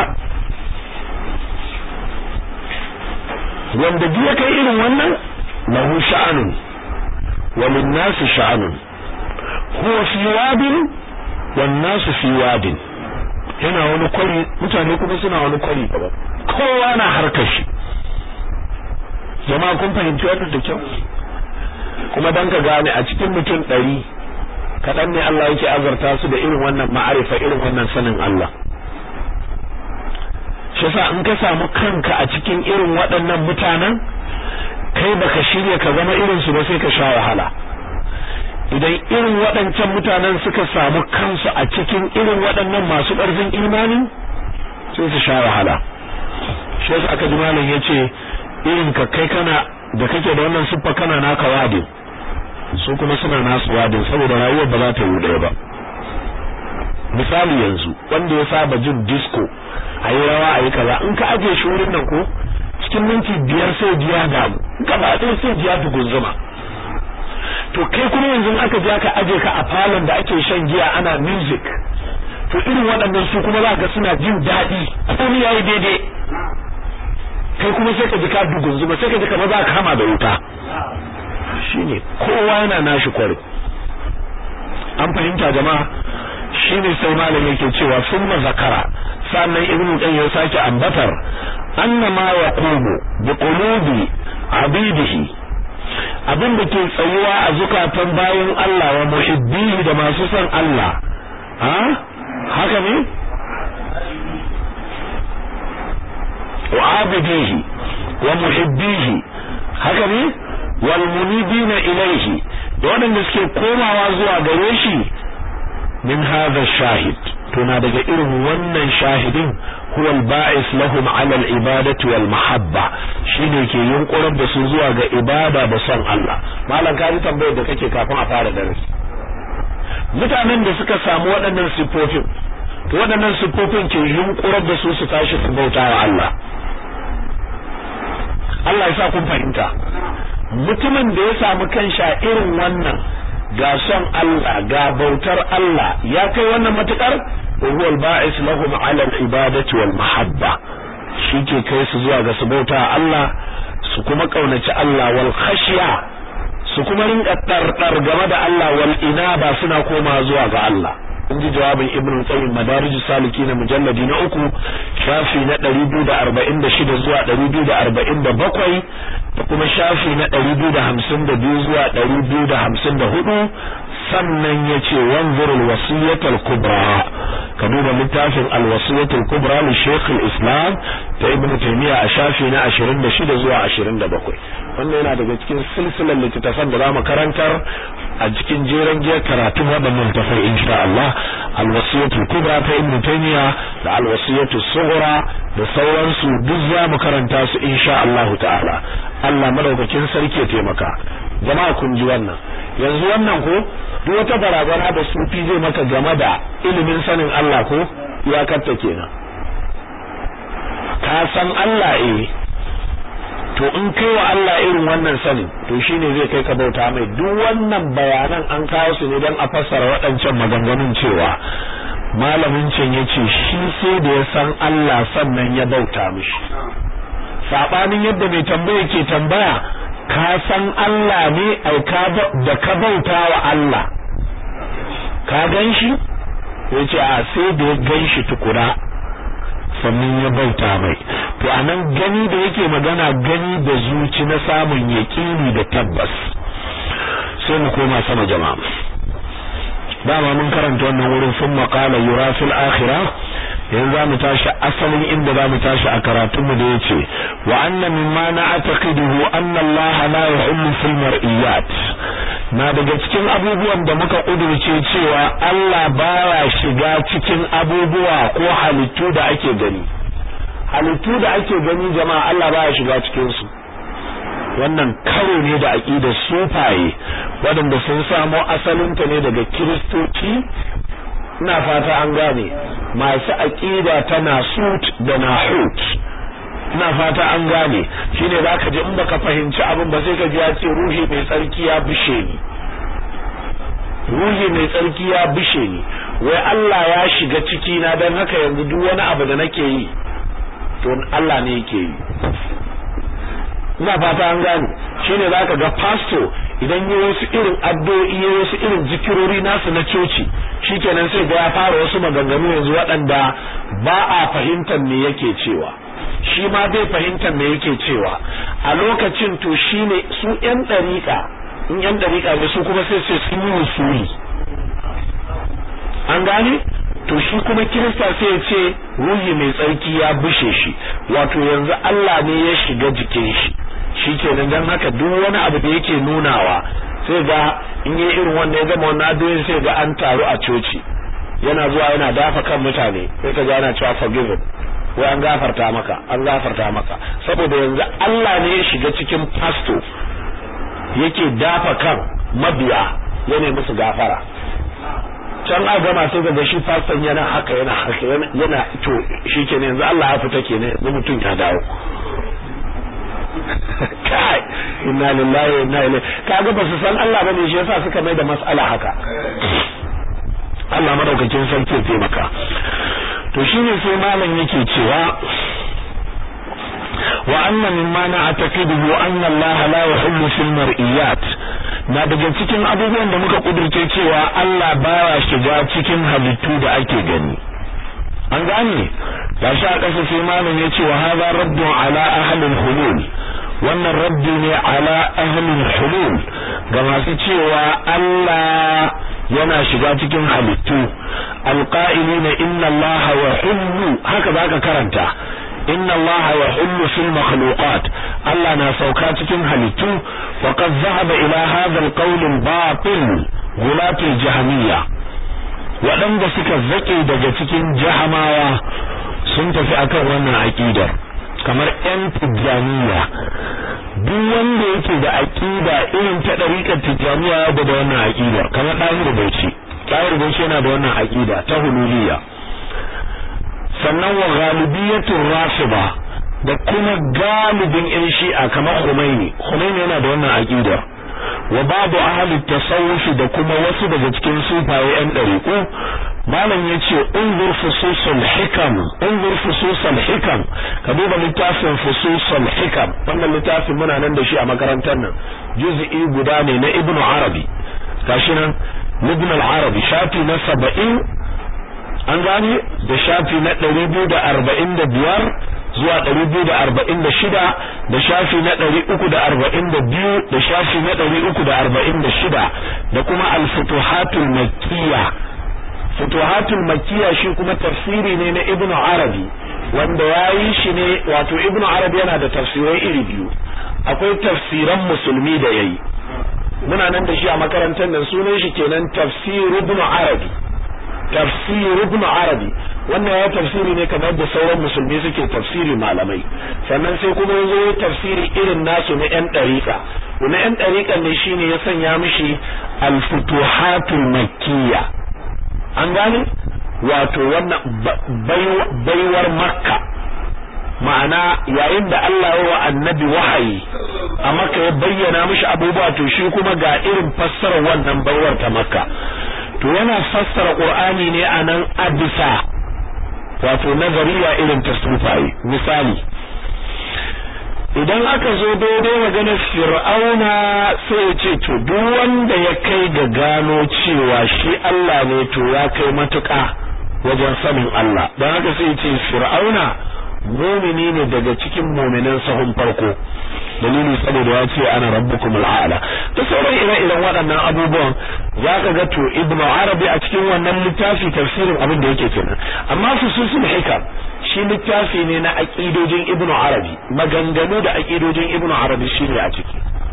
wanda duk ya kai irin wannan lahu sha'anun walin nasu sha'anun huwa fi wadin wan nasu fi wadin yana wani kwari mutane kuma suna wani kwari gaba kowa na harkar shi jama'a kun fahimci wannan da kyau kuma dan ka gane a cikin mutum ɗari kaɗan ne Allah yake azarta su da irin wannan ma'arifa irin wannan sanin Allah shi yasa in ka samu kanka a cikin irin waɗannan mutanen kai baka shirya ka zama irin su ba sai ka sha wahala idan irin waɗancan mutanen suka samu kansu a cikin irin waɗannan masu ƙarfin imani sai su sha wahala shi yasa aka ji malam yace irin ka kai kana da kake da wannan siffa kana naka wadin su kuma suna nasu wadin saboda rayuwar ba za ta yi ɗaya ba misali yanzu wanda ya saba jin disco a yi rawa a yi kaza in ka ajiye shi wurin nan ko cikin minti biyar sai jiya damu gaba ɗaya sai jiya dugunzuma to kai kuma yanzu aka je aka aje ka a falon da ake shan giya ana music to irin waɗannan su kuma za ga suna jin daɗi komai yayi daidai kai kuma sai ka ji ka dugunzuma sai ka ji kamar za ka kama da wuta shine kowa yana nashi kwari an fahimta jama'a shine sai malam yake cewa summa zakara sannan ibnu qayyim ya sake ambatar annama yaqumu bi qulubi abidihi abin da ke tsayuwa a zukatan bayan Allah wa muhibbihi da masu son Allah ha haka ne wa abidihi wa muhibbihi haka ne wal munibina ilaihi da waɗanda suke komawa zuwa gare shi min hadha shahid to na daga irin wannan shahidin huwa al-ba'is lahum 'ala al-ibadati wal mahabba shine ke yunkurar da su zuwa ga ibada da son Allah malam ka ji tambayar da kake kafin a fara darasi mutanen da suka samu waɗannan sifofin to waɗannan sifofin ke yunkurar da su su tashi su bauta wa Allah Allah ya sa kun fahimta mutumin da ya samu kansha irin wannan ga son Allah ga bautar Allah ya kai wannan matukar huwa al-ba'is lahum 'ala al-ibadati wal mahabba shike kai su zuwa ga su bauta Allah su kuma kaunaci Allah wal khashya su kuma rinka tardar game da Allah wal inaba suna koma zuwa ga Allah in ji jawabin ibn qayyim madarij salikin mujalladi na uku shafi na 246 zuwa 247 da kuma shafi na 252 zuwa 254 sannan yace wanzur al-wasiyat al-kubra ka duba littafin al-wasiyat al-kubra li shaykh al-islam ta ibn taymiya a shafi na 26 zuwa 27 wannan yana daga cikin silsilar littattafan da zamu karantar a cikin jeren giyar karatun waɗannan tafai insha Allah al-wasiyat al-kubra ta ibn taymiya da al-wasiyat as-sughra da sauransu duk zamu karanta su insha Allah ta'ala Allah madaukakin sarki ya taimaka jama'a kun ji wannan yanzu wannan ko duk wata barazana da sufi zai maka game da ilimin sanin Allah ko iyakarta kenan ka san Allah eh to in kai wa Allah irin wannan sanin to shine zai kai ka bauta mai duk wannan bayanan an kawo su ne don a fassara waɗancan maganganun cewa malamin can yace shi sai da ya san Allah sannan ya bauta mishi sabanin yadda mai tambaya ke tambaya ka san Allah ne ai ka da ka bauta wa Allah ka gan shi yace a sai da ya gan shi tukura sannan ya bauta mai to anan gani da yake magana gani da zuci na samun yaƙini da tabbas sai mu koma sama jama'a dama mun karanta wannan wurin sun maƙala yura fil akhirah yanzu za mu tashi asalin inda za mu tashi a karatunmu da ya ce wa anna mimma na ataqiduhu anna Allah la yuhillu fil mar'iyat na daga cikin abubuwan da muka kudurce cewa Allah baya shiga cikin abubuwa ko halittu da ake gani halittu da ake gani jama'a Allah baya shiga cikin su wannan karo ne da aqidar sufaye waɗanda sun samo asalinta ne daga kiristoci ina fata an gane masu aqida ta nasut da nahut ina fata an gane shine zaka ji in baka fahimci abin ba sai ka ji ya ce ruhi mai tsarki ya bishe ni ruhi mai tsarki ya bishe ni wai Allah ya shiga ciki na dan haka yanzu duk wani abu da nake yi to Allah ne yake yi ina fata an gane shine zaka ga pastor idan yi wasu irin addu'o'i ya wasu irin zikirori nasu na coci shikenan sai ga ya fara wasu maganganu yanzu waɗanda ba a fahimtar me yake cewa shi ma bai fahimtar me yake cewa a lokacin to shine su yan dariƙa in yan dariƙa ne su kuma sai sai sun yi usuli an gane to shi kuma kirista sai ya ce ruhi mai tsarki ya bushe shi wato yanzu Allah ne ya shiga jikin shi shikenan dan haka duk wani abu da yake nunawa sai ga in yi irin wanda ya gama wannan addu'o'in sai ga an taru a coci yana zuwa yana dafa kan mutane sai ka ga ana cewa forgiven wai an gafarta maka an gafarta maka saboda yanzu Allah ne ya shiga cikin pastor yake dafa kan mabiya yana musu gafara can a gama sai ga shi faston yana haka yana haka yana to shikenan yanzu Allah ya fita kenan yanzu mutum ya dawo kai inna lillahi wa inna ilaihi kaga ba su san Allah bane shi yasa suka mai da mas'ala haka Allah madaukakin sarki ya taimaka to shine sai malam yake cewa wa anna mimma na'taqidu anna Allah la yuhillu fil mar'iyat na daga cikin abubuwan da muka kudurce cewa Allah baya shiga cikin halittu da ake gani an gane gashi a ƙasa sai malam ya ce wa hadha raddun ala ahlil hulul wannan raddi ne ala ahlil hulul ga masu cewa Allah yana shiga cikin halittu alqa'ilina inna Allah wa hullu haka zaka karanta inna Allah wa hullu fil makhluqat Allah na sauka cikin halittu wa qad dhahaba ila hadha alqawl albatil gulat aljahmiyya waɗanda suka zake daga cikin jahamawa sun tafi akan wannan aqidar kamar yan tijaniya duk wanda yake da aqida irin ta dariƙar tijaniya ya da wannan aqidar kamar ɗahir bauchi ɗahir bauchi yana da wannan aqida ta hululiyya sannan wa galibiyatul rafida da kuma galibin yan shi'a kamar Khomeini Khomeini yana da wannan aqida wa babu ahli tasawuf da kuma wasu daga cikin sufaye yan dariku malam yace unzur fususul hikam unzur fususul hikam ka duba littafin fususul hikam wannan littafin muna nan da shi a makarantar nan juz'i guda ne na ibnu arabi gashi nan ibn al-arabi shafi na 70 an gane da shafi na ɗari biyu da arba'in da biyar zuwa ɗari biyu da arba'in da shida da shafi na ɗari uku da arba'in da biyu da shafi na ɗari uku da arba'in da shida da kuma al-futuhatul makkiya futuhatul makkiya shi kuma tafsiri ne na ibnu arabi wanda ya yi shi ne wato ibnu arabi yana da tafsirai iri biyu akwai tafsiran musulmi da yayi muna nan da shi a makarantar nan sunan shi kenan tafsir ibnu arabi tafsir ibn arabi wannan ya tafsiri ne kamar da sauran musulmi suke tafsiri malamai sannan sai kuma yazo ya tafsiri irin nasu na yan dariqa na yan dariqa ne shine ya sanya mishi al-futuhatul makkiyya an gane wato wannan baiwar makka ma'ana yayin da Allah ya wa annabi wahayi a makka ya bayyana mishi abubuwa to shi kuma ga irin fassarar wannan baiwar ta makka to yana fassara qur'ani ne anan abisa wato nazariya irin ta sufayi misali idan aka zo daidai maganar fir'auna sai ya ce to duk wanda ya kai ga gano cewa shi Allah ne to ya kai matuƙa wajen sanin Allah don haka sai ya ce fir'auna mumini ne daga cikin muminan sahun farko dalili saboda ya ce ana rabbukum al'ala da sauran ire-iren waɗannan abubuwan za ka ga to ibnu arabi a cikin wannan littafi tafsirin abin da yake kenan amma fususul hikam shi littafi ne na aqidojin ibnu arabi maganganu da aqidojin ibnu arabi shine a ciki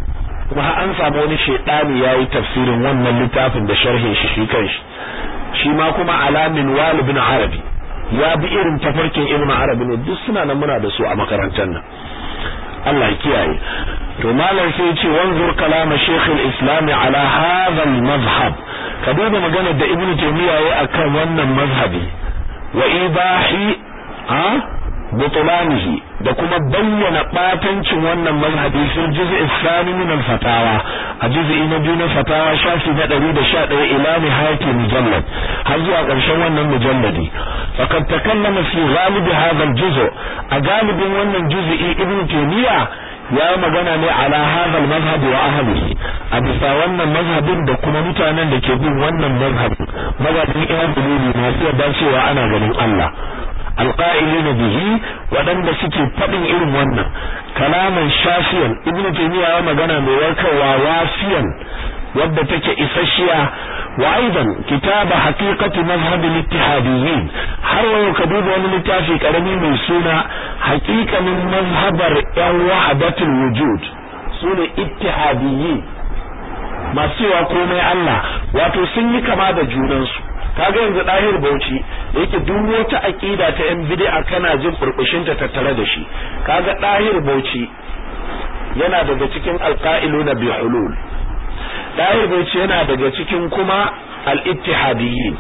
kuma har an samu wani shedani yayi tafsirin wannan littafin da sharhin shi shi kanshi shi ma kuma alamin wal ibn arabi ya bi irin tafarkin ibn arabi ne duk suna nan muna da su a makarantar nan Allah ya kiyaye to malam sai ce wanzur kalama shaykh al-islam ala hadha al-mazhab ka duba magana da ibn taymiya yayi akan wannan mazhabi wa ibahi a butulanihi da kuma bayyana batancin wannan mazhabi fil juz'i thani min al-fatawa a juz'i na biyu na fatawa shafi na 111 ila nihayati mujallad har zuwa ƙarshen wannan mujalladi faqad takallama fi ghalib hadha al-juz' a galibin wannan juz'i ibn taymiya ya magana ne ala hadha al-mazhab wa ahlihi a bisa wannan mazhabin da kuma mutanen da ke bin wannan mazhabin mazhabin Imam Bukhari masu yarda cewa ana ganin Allah alqa'ilina bihi waɗanda suke faɗin irin wannan kalaman shafiyan ibnu taymiya ya magana mai warkarwa wasiyan wadda take isasshiya wa aidan kitaba haqiqati mazhab al-ittihadiyyin har wayo ka duba wani littafi karami mai suna haqiqanin mazhabar yan wahdatul wujud sune ittihadiyyin masu cewa komai Allah wato sun yi kama da junansu kaga yanzu dahir bauchi yake duk wata aqida ta yan bid'a kana jin burbushin ta tattare da shi kaga dahir bauchi yana daga cikin alqailuna bi hulul dahir bauchi yana daga cikin kuma al-ittihadiyyin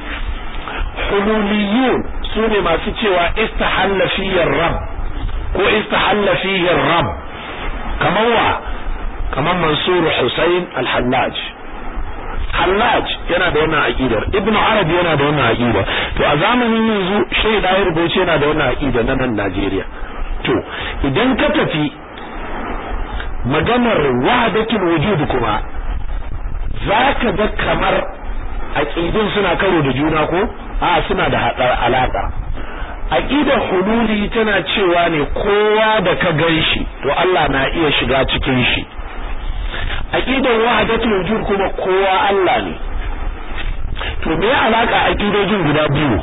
hululiyun sune masu cewa istahalla fihi rabb ko istahalla fihi rabb kamar wa kamar mansur husayn al-hallaj Hallaj yana da wannan aqidar Ibn Arabi yana da wannan aqida to a zamanin yanzu Sheikh Dahir Bauchi yana da wannan aqida na nan Najeriya to idan ka tafi maganar wahdatul wujud kuma zaka ga kamar aqidun suna karo da juna ko a suna da hadar alaka aqidar hululi tana cewa ne kowa da ka ganshi to Allah na iya shiga cikin shi aqidar wahdatul wujud kuma kowa Allah ne to me alaka aqidojin guda biyu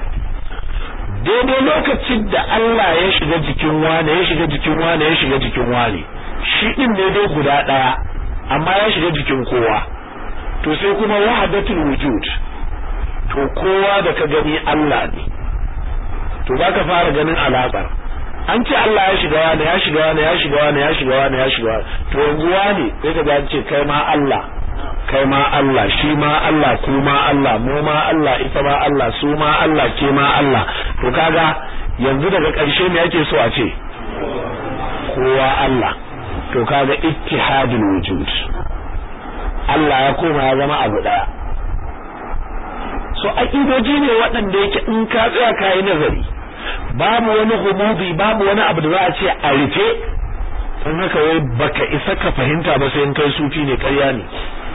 daidai lokacin da Allah ya shiga jikin wane ya shiga jikin wane ya shiga jikin wane shi din ne dai guda daya amma ya shiga jikin kowa to sai kuma wahdatul wujud to kowa da ka gani Allah ne to baka fara ganin alaƙar an ce Allah ya shiga wani ya shiga wani ya shiga wani ya shiga wani ya shiga wani to yanzu wani sai ka ce kai ma Allah kai ma Allah shi ma Allah ku ma Allah mu ma Allah ita ma Allah su ma Allah ke ma Allah to kaga yanzu daga ƙarshe me yake so a ce kowa Allah to kaga ittihadul wujud Allah ya koma ya zama abu daya so aƙidoji ne waɗanda yake in ka tsaya kayi nazari babu wani humubi babu wani abu da za a ce a rufe don haka wai baka isa ka fahimta ba sai in kai sufi ne ƙarya ne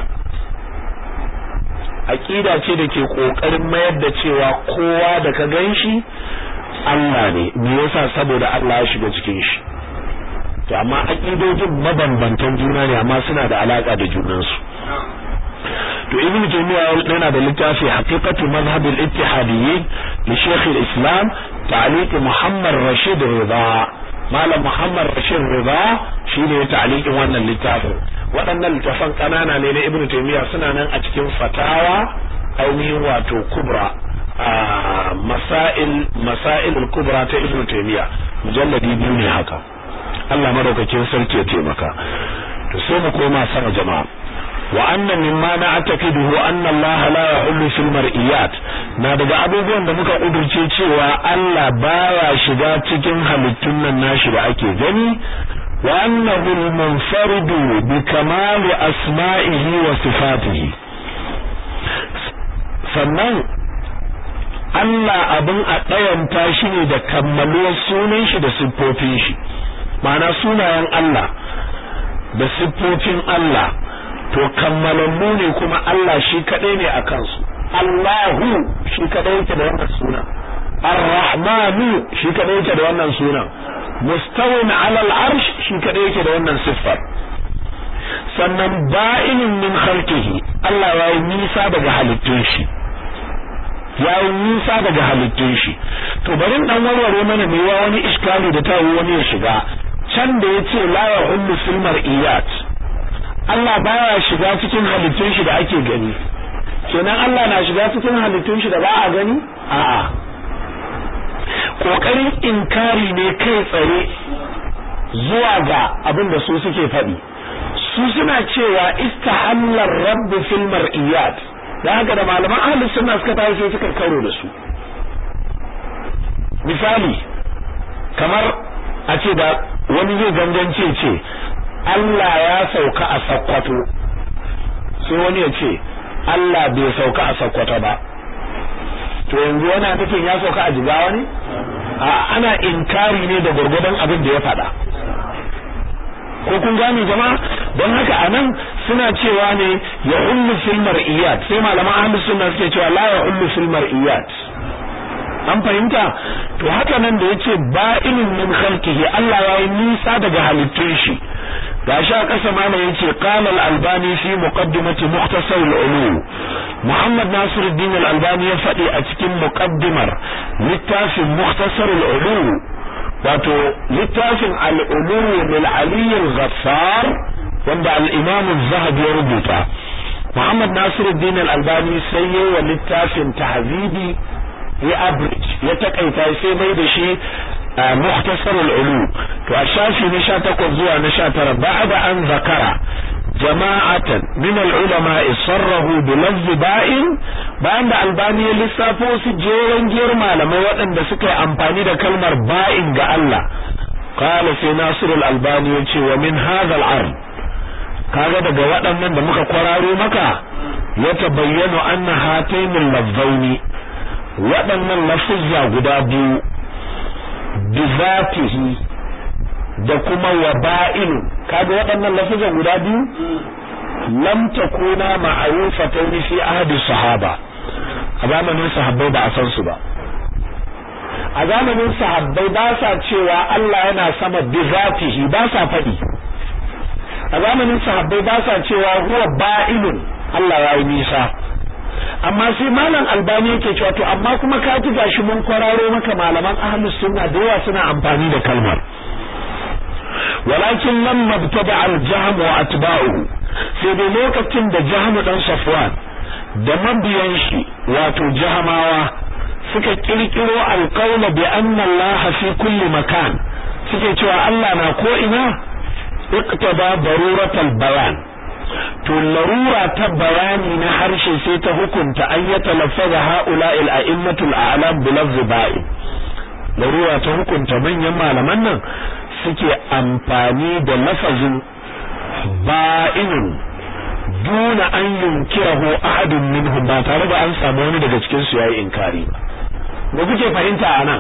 aqida ce da ke kokarin mayar da cewa kowa da ka ganshi Allah ne me yasa saboda Allah ya shiga cikin shi to amma aqidojin mabambantan juna ne amma suna da alaka da junansu to ibn taymiya yana da littafi haqiqatu madhhab al-ittihadiyyin li shaykh al-islam ta'liq muhammad rashid rida malam muhammad rashid rida shine ta'liqin wannan littafin waɗannan littafan kanana ne na ibn taymiya suna nan a cikin fatawa ainihin wato kubra a masail masail al-kubra ta ibn taymiya mujalladi biyu ne haka Allah madaukakin sarki ya taimaka to sai mu koma sama jama'a وأن مما نعتقده أن الله لا يحل في المرئيات na daga abubuwan da muka kudurce cewa Allah baya shiga cikin halittun nan nashi da ake gani wa annahu al-munfaridu bi kamali asma'ihi wa sifatihi sannan Allah abin a ɗayanta shi ne da kammaluwar sunan shi da siffofin shi ma'ana sunayen Allah da siffofin Allah to kammalallu ne kuma Allah shi kadai ne a kansu Allahu shi kadai yake da wannan suna Ar-Rahmanu shi kadai yake da wannan suna Mustawin 'ala al-arsh shi kadai yake da wannan siffar sannan ba'inin min khalqihi Allah ya yi nisa daga halittun shi ya yi nisa daga halittun shi to bari dan warware mana mai wani iskali da tawo wani ya shiga can da yace la ya hullu fil mar'iyat Allah baya shiga cikin halittun shi da ake gani kenan Allah na shiga cikin halittun shi da ba a gani a'a kokarin inkari ne kai tsaye zuwa ga abin da su suke faɗi su suna cewa istahallar rabbu fil mar'iyat da haka da malaman ahlus sunna suka tafi sai suka karo da su misali kamar a ce da wani zai gangance ce Allah ya sauka a sakkwato sai wani ya ce Allah bai sauka a sakkwato ba to yanzu yana nufin ya sauka a jigawa ne a ana inkari ne da gurgudan abin da ya faɗa ko kun gane jama'a don haka anan suna cewa ne ya ullu fil mar'iyat sai malaman ahlus sunna suke cewa la ya ullu fil mar'iyat an fahimta to haka nan da yace ba'inun min khalqihi Allah ya yi nisa daga halittun shi gashi a kasa mana yace qala al-albani fi muqaddimati mukhtasar al-ulum Muhammad Nasiruddin al-Albani ya faɗi a cikin muqaddimar littafin mukhtasar al-ulum wato littafin al-ulum lil ali al-ghaffar wanda al-imam az-zahabi ya rubuta Muhammad Nasiruddin al-Albani sai yayi wa littafin tahzibi ya average ya takaita sai mai da shi mukhtasar al-ulu to a shafi na 18 zuwa na 19 ba'da an zakara jama'atan min al-ulama sarrahu bi lafz ba'in bayan da albani ya lissafo su jeran giyar malamai waɗanda suka yi amfani da kalmar ba'in ga Allah qala sai nasir al-albani ya ce wa min hadha al-ard kaga daga waɗannan da muka kwararo maka ya tabayyana anna hatainul lafzaini waɗannan lafuzza guda biyu bizatihi da kuma waba'inu kaga waɗannan lafuzan guda biyu lam takuna ma'rufatan fi ahdi sahaba a zamanin sahabbai ba a san su ba a zamanin sahabbai ba sa cewa Allah yana sama bizatihi ba sa faɗi a zamanin sahabbai ba sa cewa huwa ba'inun Allah ya yi nisa amma sai malam albani yake cewa to amma kuma ka ji gashi mun kwararo maka malaman ahlus sunna da yawa suna amfani da kalmar walakin lam mabtada al jahm wa atba'uhu sai dai lokacin da jahm dan safwan da mabiyan shi wato jahamawa suka kirkiro alqawla bi anna Allah fi kulli makan suke cewa Allah na ko ina iqtada daruratal bayan to larura ta bayani na harshe sai ta hukunta an ya talaffaza haula il a'immatul a'lam bi lafzi ba'i larura ta hukunta manyan malaman nan suke amfani da lafazin ba'inun duna an yunkirahu ahadun minhum ba tare da an samu wani daga cikin su yayi inkari ba kuke fahimta anan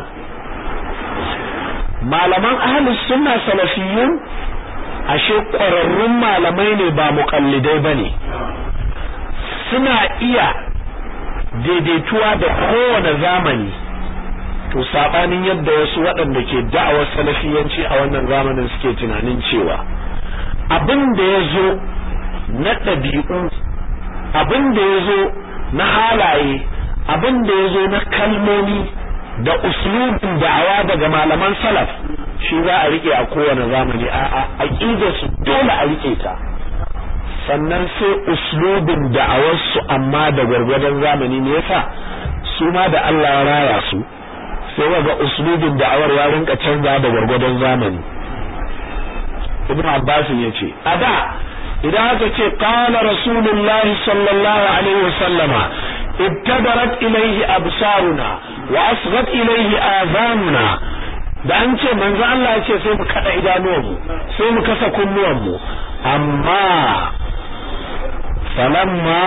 malaman ahlus sunna salafiyyun ashe ƙwararrun malamai ne ba muƙallidai ba ne suna iya daidaituwa da kowane zamani to saɓanin yadda wasu waɗanda ke da'awar salafiyanci a wannan zamanin suke tunanin cewa abin da ya zo na ɗabi'u abin da ya zo na halaye abin da ya zo na kalmomi da uslubin da'awa daga malaman salaf shi za a rike a kowane zamani a aqidar su dole a rike ta sannan sai uslubin da'awar su amma da gwargwadon zamani ne yasa su ma da Allah ya raya su sai ga uslubin da'awar ya rinka canza da gwargwadon zamani Ibn Abbas ya ce a da idan aka ce qala rasulullahi sallallahu alaihi wasallama ibtadarat ilayhi absaruna wa asghat ilayhi azanuna da an ce manzo Allah ya ce sai mu kada idanuwanmu sai mu kasa kunnuwanmu amma falamma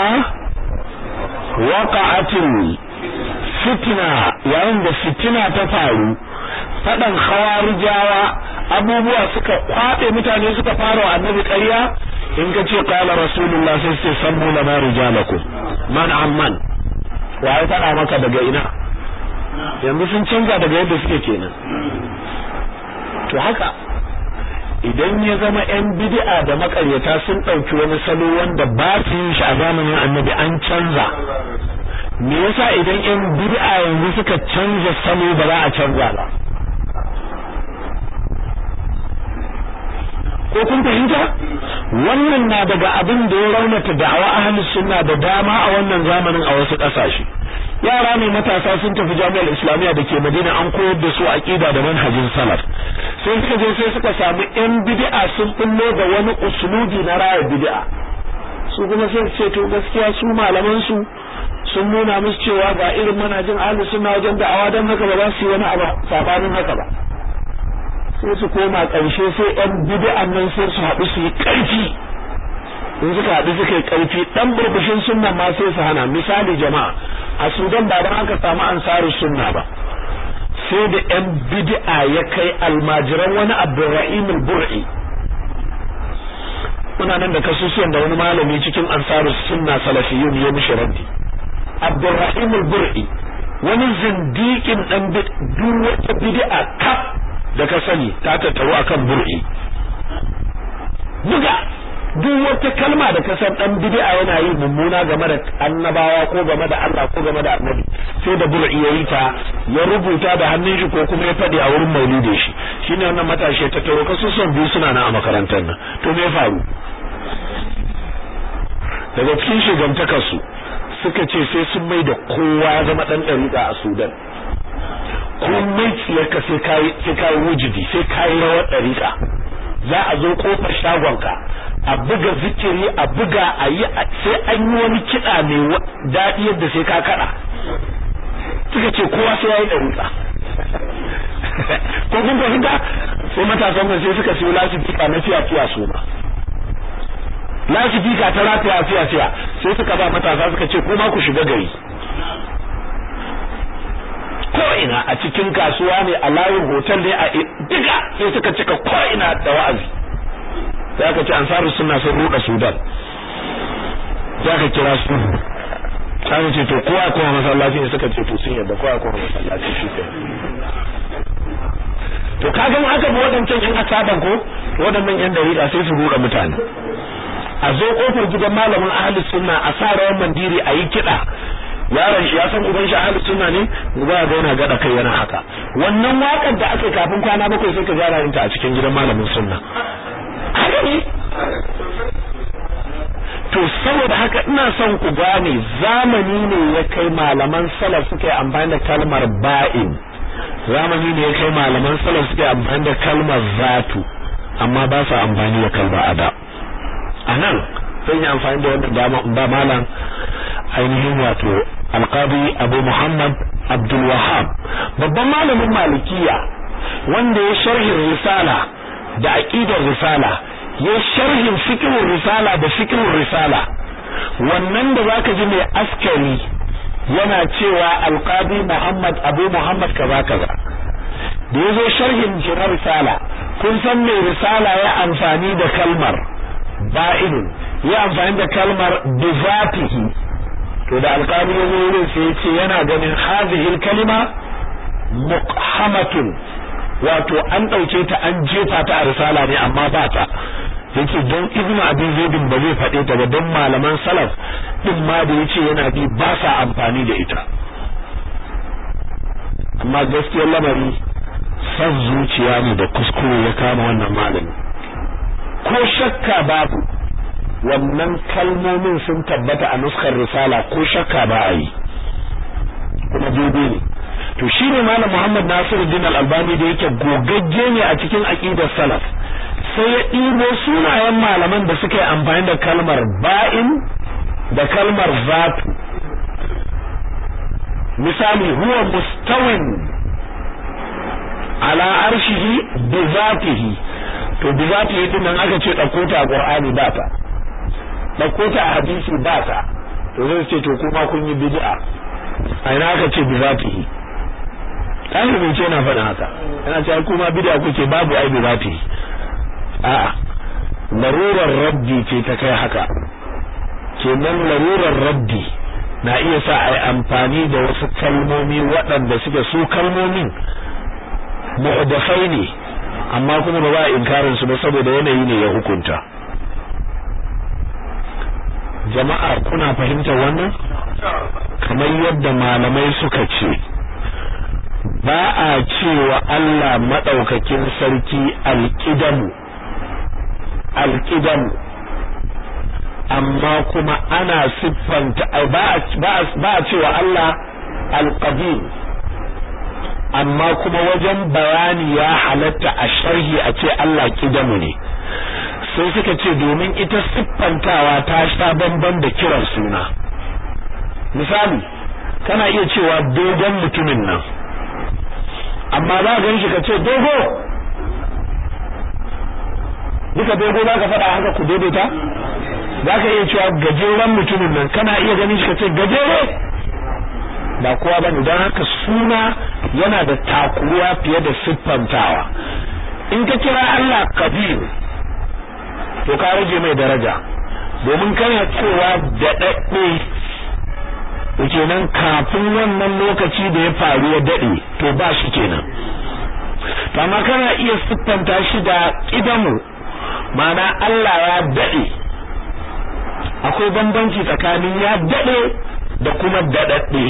waqa'atil fitna yayin da fitina ta faru fadan khawarijawa abubuwa suka kwabe mutane suka fara wa annabi ƙarya in ka ce qala rasulullah sai sai sammu lana rijalakum man amman wa ya fada maka daga ina yanzu sun canza daga yadda suke kenan to haka idan ya zama yan bid'a da makaryata sun ɗauki wani salo wanda ba su yin shi a zamanin annabi an canza me yasa idan yan bid'a yanzu suka canza salo ba za a canza ba ko kun fahimta wannan na daga abin da ya raunata da'awa ahlus sunna da dama a wannan zamanin a wasu kasashe yara ne matasa sun tafi jami'ar islamiyya da ke madina an koyar da su aqida da manhajin salaf sai suka je sai suka samu yan bid'a sun bullo da wani usulubi na raya bid'a su kuma sai ce to gaskiya su malaman su sun nuna musu cewa ga irin manhajin ahlus sunna wajen da'awa dan haka ba za su yi wani abu sabanin haka ba sai su koma ƙarshe sai yan bid'an nan sai su haɗu su yi ƙarfi in suka haɗu suka yi ƙarfi ɗan burbushin sunna ma sai su hana misali jama'a a sudan ba don aka samu ansarus sunna ba sai da yan bid'a ya kai almajiran wani abdurrahim al-bur'i muna nan da kasusuwan da wani malami cikin ansarus sunna salafiyun ya mishi raddi abdurrahim al-bur'i wani zindikin dan duk wata bid'a kaf da ka sani ta tattaru akan bur'i buga duk wata kalma da ka san dan bid'a yana yi mummuna game da annabawa ko game da Allah ko game da annabi sai da bur'i yayi ta ya rubuta da hannun shi ko kuma ya fadi a wurin maulidin shi shine wannan matashi ta taro kasu son biyu suna nan a makarantar nan to me ya faru daga cikin shigantakar su suka ce sai sun mai da kowa ya zama dan dariƙa a Sudan komai tsiyarka sai kai sai kai wujudi sai kai rawar dariƙa za a zo kofar shagonka a buga zikiri a buga a yi sai an yi wani kiɗa mai daɗi yadda sai ka kaɗa suka ce kowa sai ya yi ɗaruka ko kun fahimta sai matasan nan sai suka siyo lasifika na fiya fiya su ma lasifika ta rataya fiya fiya sai suka ba matasa suka ce kuma ku shiga gari ko ina a cikin kasuwa ne a layin hotel ne a diga sai suka cika ko ina da wa'azi sai aka ce ansarus sunna sun ruda sudan sai aka kira su sai ce to kowa kuma masallaci ne suka ce to sun yadda kowa kuma masallaci shi ke to kaga in aka bi wadancan yan asaban ko wadannan yan dariƙa sai su ruda mutane a zo kofar gidan malamin ahlus sunna a sa rawan mandiri a yi kiɗa yaron shi ya san uban shi ahlus sunna ne ba ga yana gada kai yana haka wannan wakar da aka kafin kwana bakwai sai ka gyara ta a cikin gidan malamin sunna haka ne to saboda haka ina son ku gane zamani ne ya kai malaman salaf suka yi amfani da kalmar ba'in zamani ne ya kai malaman salaf suka yi amfani da kalmar zatu amma ba su amfani da kalmar ada a nan zan yi amfani da wannan dama ba malam ainihin wato alqadi abu muhammad abdul wahab babban malamin malikiya wanda ya sharhin risala da aqidar risala ya sharhin fiqhur risala da fiqhur risala wannan da zaka ji mai askari yana cewa alqadi muhammad abu muhammad kaza kaza da yazo sharhin na risala kun san mai risala ya amfani da kalmar ba'in ya amfani da kalmar bizatihi to da alqadi yazo wurin sai ya ce yana ganin hadhihi kalima muqhamatun wato an ɗauke ta an jefa ta a risala ne amma ba ta yake don ibnu abi zaidin ba zai faɗe ta ba don malaman salaf din ma da yace yana bi ba sa amfani da ita amma gaskiyar lamari san zuciya ne da kuskure ya kama wannan malami ko shakka babu wannan kalmomin sun tabbata a nuskar risala ko shakka ba a yi kuma daidai ne to shine malam Muhammad Nasiruddin Al-Albani da yake gogagge ne a cikin aqidar salaf sai ya ɗibo sunayen malaman da suka yi amfani da kalmar ba'in da kalmar zatu misali huwa mustawin ala arshihi bi zatihi to bi zatihi din nan aka ce dauko ta a Qur'ani ba ta dauko ta a hadisi ba ta to zai ce to kuma kun yi bid'a a ina aka ce bi zatihi ɗalibin ce na faɗin haka yana cewa kuma bid'a kuke babu ai bi zatihi a'a larurar raddi ce ta kai haka kenan larurar raddi na iya sa ai amfani da wasu kalmomi waɗanda suke su kalmomin mu'dafai ne amma kuma ba za a inkarin su ba saboda yanayi ne ya hukunta jama'a kuna fahimtar wannan kamar yadda malamai suka ce ba a cewa Allah madaukakin sarki alqidamu alqidam amma kuma ana siffanta ba ba cewa Allah alqadim amma kuma wajen bayani ya halatta a sharhi a ce Allah kidamu ne sai suka ce domin ita siffantawa ta sha bamban da kiran suna misali kana iya cewa dogon mutumin nan amma za ka shi ka ce dogo duka dogo za ka faɗa haka ku daidaita za ka iya cewa gajeren mutumin nan kana iya ganin shi ka ce gajere ba kowa ba ne don haka suna yana da takuruwa fiye da siffantawa in ka kira Allah kabir to ka rage mai daraja domin kana cewa daɗaɗɗe kenan kafin wannan lokaci da ya faru ya daɗe to ba shi kenan amma kana iya siffanta shi da ƙidamu ma'ana Allah ya daɗe akwai bambanci tsakanin ya daɗe da kuma daɗaɗɗe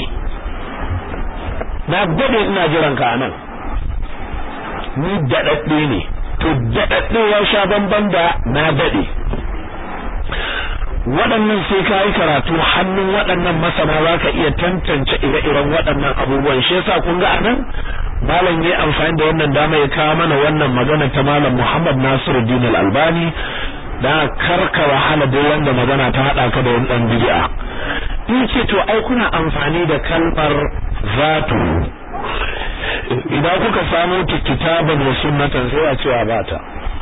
na daɗe ina jiran ka nan ni daɗaɗɗe ne to daɗaɗɗe ya sha bamban da na daɗe waɗannan sai ka yi karatu hannun waɗannan masana za ka iya tantance ire-iren waɗannan abubuwan shi yasa kun ga anan malam ya amfani da wannan dama ya kawo mana wannan magana ta malam Muhammad Nasiruddin Al-Albani da karka wahala duk wanda magana ta hada ka da wani dan bid'a in ce to ai kuna amfani da kalmar zatu idan kuka samu kitaban wa sunnatan sai a cewa bata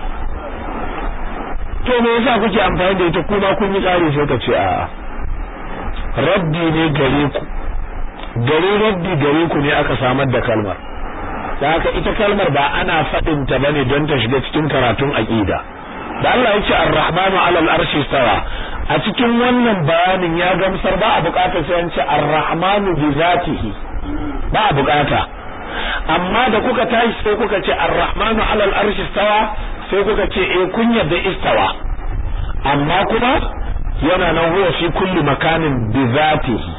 to me yasa kuke amfani da ita kuma kun yi tsari sai ka ce a raddi ne gare ku gare raddi gare ku ne aka samar da kalmar da haka ita kalmar ba ana faɗin ta bane don ta shiga cikin karatun aqida da Allah ya ce ar-rahmanu 'alal arshi stawa a cikin wannan bayanin ya gamsar ba a bukatar sai an ce ar-rahmanu bi zatihi ba a bukata amma da kuka tashi sai kuka ce ar-rahmanu 'alal arshi stawa sai kuka ce eh kun yarda istawa amma kuma yana nan huwa fi kulli makanin bi zatihi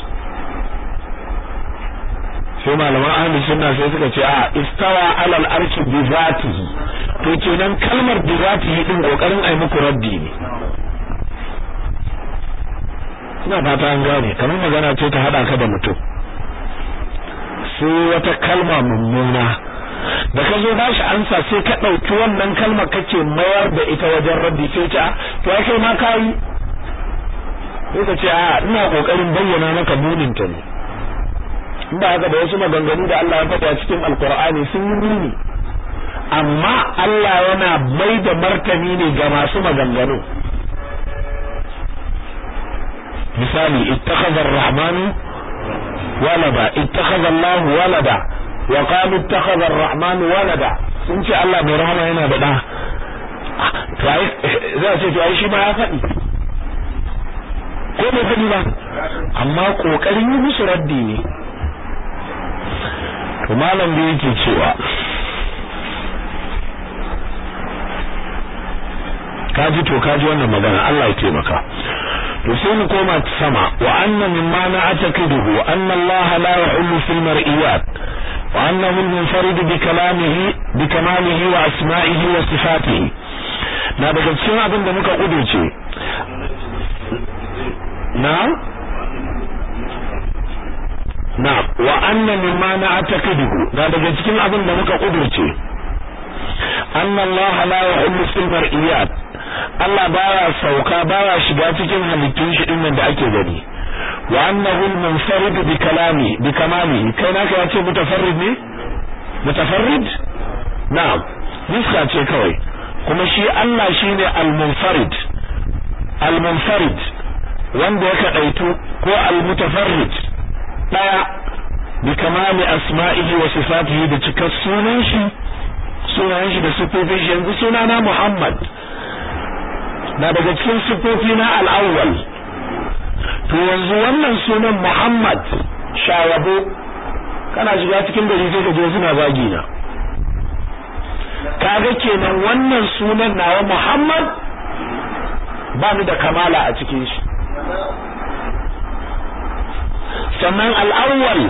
sai malaman ahli sunna sai suka ce a istawa alal arshi bi zatihi to kenan kalmar bi zatihi din kokarin ai muku raddi ne ina fata an gane kamar magana ce ta hada ka da mutum sai wata kalma mummuna da ka zo bashi ansa sai ka ɗauki wannan kalmar kake mayar da ita wajen raddi sai ce to ai kai ma kai sai ka ce a ina kokarin bayyana maka munin ta ne ba haka da wasu maganganu da Allah ya faɗa cikin alkur'ani sun yi muni amma Allah yana mai da martani ne ga masu maganganu misali ittakhadha ar-rahman walada ittakhadha Allah walada wa qalu ittakhadha ar-rahman walada sun ce Allah mai rahama yana da da to ai za ce to ai shi ma ya faɗi ko bai faɗi ba amma kokarin yi musu raddi ne to malam da yake cewa kaji to kaji wannan magana Allah ya taimaka to sai mu koma sama wa anna mimma na'taqiduhu anna Allah la yahullu fil mar'iyat wa annahu al-munfarid bi kalamihi bi kamalihi wa asma'ihi wa sifatihi na daga cikin abin da muka kudurce na na wa anna mimma na'taqiduhu na daga cikin abin da muka kudurce anna Allah la yahullu fil mar'iyat Allah baya sauka baya shiga cikin halittun shi dinnan da ake gani wa annahu al-munfarid bi kalami bi kamali kai naka ya ce mutafarrid ne mutafarrid na'am niska ce kawai kuma shi Allah shine al-munfarid al-munfarid wanda ya kadaitu ko al-mutafarrid daya bi kamali asma'ihi wa sifatihi da cikar sunan shi sunan shi da sifofin shi yanzu sunana Muhammad na daga cikin sifofi na al'awwal to yanzu wannan sunan Muhammad shawabo kana shiga cikin gari sai ka je suna zagi na kaga kenan wannan sunan nawa Muhammad ba ni da kamala a cikin shi sannan al'awwal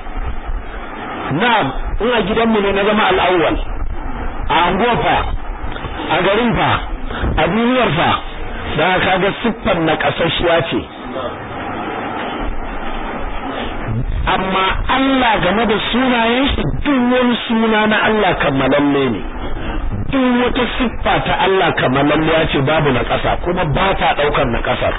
na'am in a gidanmu ne na zama al'awwal a anguwa fa a garin fa a duniyar fa da kaga siffar na kasashiya ce amma Allah game da sunayen shi duk wani suna na Allah kammalalle ne duk wata siffa ta Allah kammalalle ce babu na ƙasa kuma ba ta ɗaukar na ƙasar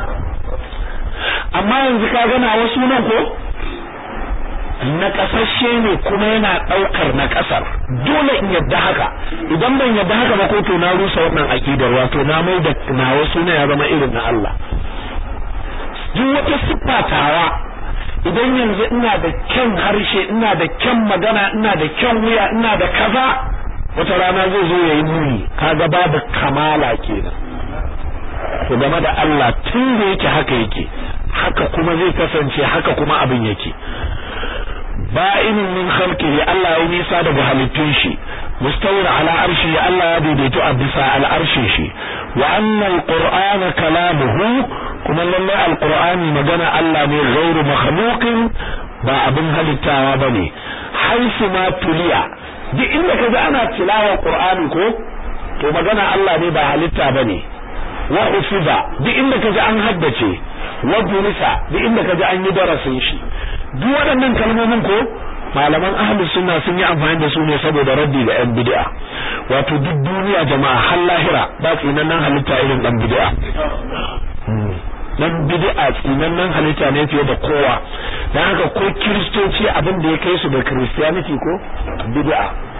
amma yanzu ka gana wasu nan ko na kasashe ne kuma yana daukar na kasar dole in yadda haka idan ban yadda haka ba ko to na rusa wannan akidar wato na mai da na wasu ne ya zama irin na Allah duk wata siffatawa idan yanzu ina da kyan harshe ina da kyan magana ina da kyan wuya ina da kaza wata rana zai zo yayi muni kaga babu kamala kenan to game da Allah tun da yake haka yake haka kuma zai kasance haka kuma abin yake ba'inin min khalqihi Allah ya nisa daga halittun shi mustawir ala arshi Allah ya daidaito a bisa al'arshin shi wa anna al-qur'ana kalamuhu kuma lallai al-qur'ani magana Allah ne ghairu makhluqin ba abin halittawa bane haisu ma tuliya duk inda kaga ana tilawa qur'ani ko to magana Allah ne ba halitta bane wa ufiza duk inda kaji an haddace wa durisa duk inda kaji an yi darasin shi duk waɗannan kalmomin ko malaman ahlus sunna sun yi amfani da su ne saboda raddi ga yan bid'a wato duk duniya jama'a har lahira ba tsinannen halitta irin dan bid'a dan bid'a tsinannen halitta ne fiye da kowa dan haka ko kiristoci abin da ya kai su da christianity ko bid'a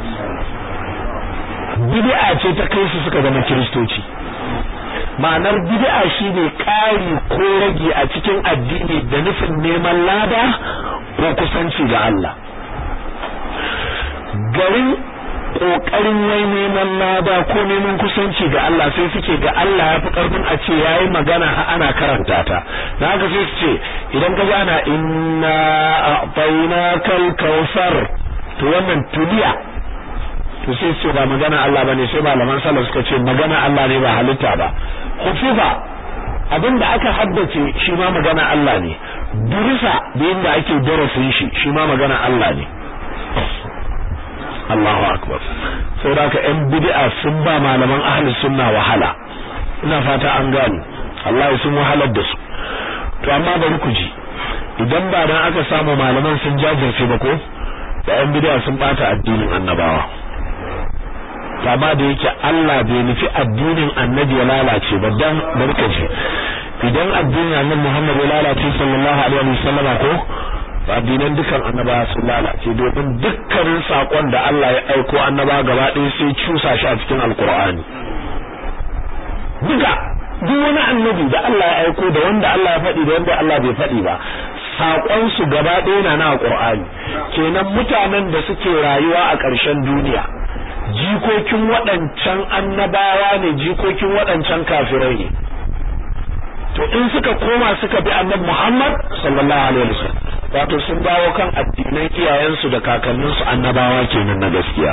bid'a ce ta kai su suka zama kiristoci ma'anar bid'a shine ƙari ko rage a cikin addini da nufin neman lada ko kusanci ga Allah garin kokarin wai neman lada ko neman kusanci ga Allah sai suke ga Allah ya fi karfin a ce yayi magana ha ana karanta ta na haka sai su ce idan ka ji ana inna a'tainakal kautsar to wannan tuliya to sai su ba magana Allah bane sai malaman salaf suka ce magana Allah ne ba halitta ba hufiza abinda aka haddace shi ma magana Allah ne durisa da yadda ake darasin shi shi ma magana Allah ne Allahu akbar saboda ka yan bid'a sun ba malaman ahli sunna wahala ina fata an gane Allah sun wahalar da su to amma bari ku ji idan ba dan aka samu malaman sun jajirce ba ko da yan bid'a sun bata addinin annabawa amma da yake Allah bai nufi addinin annabi ya lalace ba dan barka ji idan addinin annabi Muhammad ya lalace sallallahu alaihi wasallama ko addinan dukan annabawa sun lalace domin dukkanin sakon da Allah ya aiko annaba gaba ɗaya sai cusa shi a cikin alkur'ani duka duk wani annabi da Allah ya aiko da wanda Allah ya faɗi da wanda Allah bai faɗi ba sakon su gaba ɗaya na na alkur'ani kenan mutanen da suke rayuwa a ƙarshen duniya jikokin waɗancan annabawa ne jikokin waɗancan kafirai ne to in suka koma suka bi annabi Muhammad sallallahu alaihi wasallam wato sun dawo kan addinan iyayensu da kakanninsu annabawa kenan na gaskiya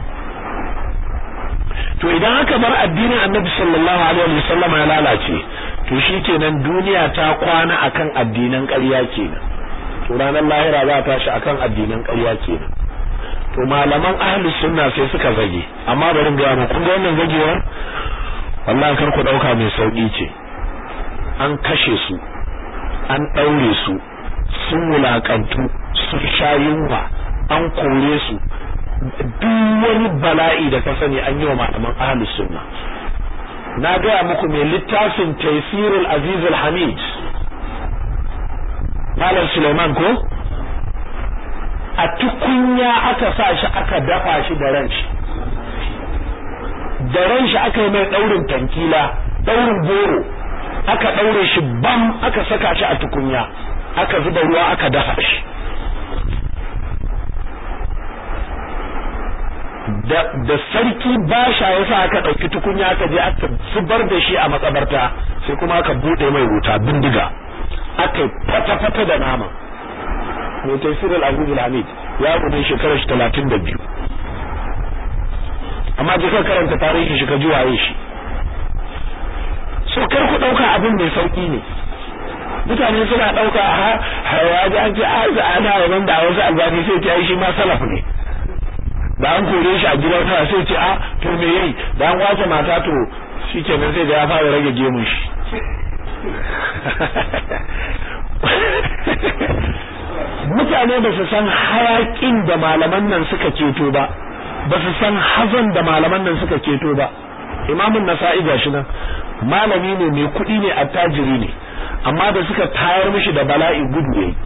to idan aka bar addinin annabi sallallahu alaihi wasallam ya lalace to shikenan duniya ta kwana akan addinan ƙarya kenan to ranar lahira za ta shi akan addinan ƙarya kenan to malaman ahlus sunna sai suka zage amma bari ga mu kun ga wannan zagewar wallahi kar ku dauka mai sauki ce an kashe su an daure su sun wulakantu sun sha yunwa an kore su duk wani bala'i da ka sani an yi wa malaman ahlus sunna na gaya muku mai littafin taysirul aziz hamid malam suleiman ko a tukunya aka sa shi aka dafa shi da ran shi da ran shi aka yi mai daurin tankila daurin goro aka daure shi bam aka saka shi a tukunya aka zuba ruwa aka dafa shi da, da sarki basha ya sa aka ɗauki tukunya aka je aka zubar da shi a makabarta sai kuma aka buɗe mai wuta bindiga aka fata-fata da nama mai tafsir al-aziz al-hamid ya gudun shekarar shi talatin da biyu amma je ka karanta tarihin shi ka ji waye shi so kar ku ɗauka abin mai sauki ne mutane suna ɗauka a ya ji an ce a ana yaban da wasu albani sai ta yi shi ma salaf ne da an kore shi a gidan sa sai ce a to me yayi da an wace mata to shikenan sai da ya fara rage gemun shi mutane ba su san hayakin da malaman nan suka ceto ba ba su san hazan da malaman nan suka ceto ba imamun nasa'i gashi nan malami ne mai kuɗi ne attajiri ne amma da suka tayar mishi da bala'i gudu yayi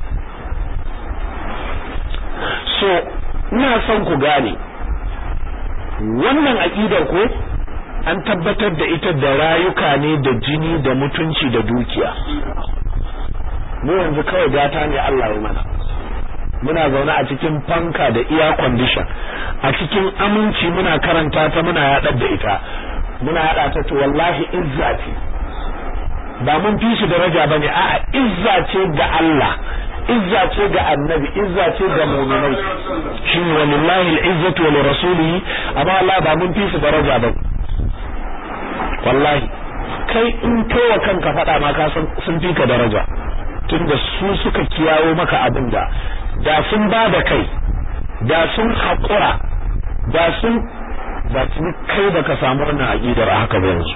so ina son ku gane wannan aqidar ko an tabbatar da ita da rayuka ne da jini da mutunci da dukiya mu yanzu kawai gata ne Allah ya mana muna zaune a cikin fanka da air condition a cikin aminci muna karanta ta muna yaɗar da ita muna yaɗa ta to wallahi izza ce ba mun fi shi daraja bane a'a izza ce ga Allah izza ce ga annabi izza ce ga mu'minai shine wallahi al-izzatu wa li rasulihi amma Allah ba mun fi su daraja ba wallahi kai in kai wa kanka faɗa ma ka san sun fi ka daraja tunda su suka kiyawo maka abin da da sun ba da kai da sun haƙura da sun ba su kai da ka samu wannan aƙidar a haka ba yanzu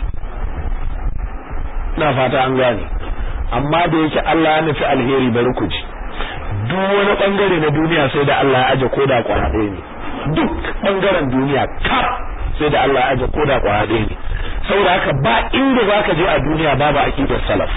ina fata an gane amma da yake Allah ya nufi alheri bari ku ji duk wani bangare na duniya sai da Allah ya aje koda kwaya ɗaya ne duk bangaren duniya kaf sai da Allah ya aje koda kwaya ɗaya ne saboda haka ba inda zaka je a duniya babu aqidar salaf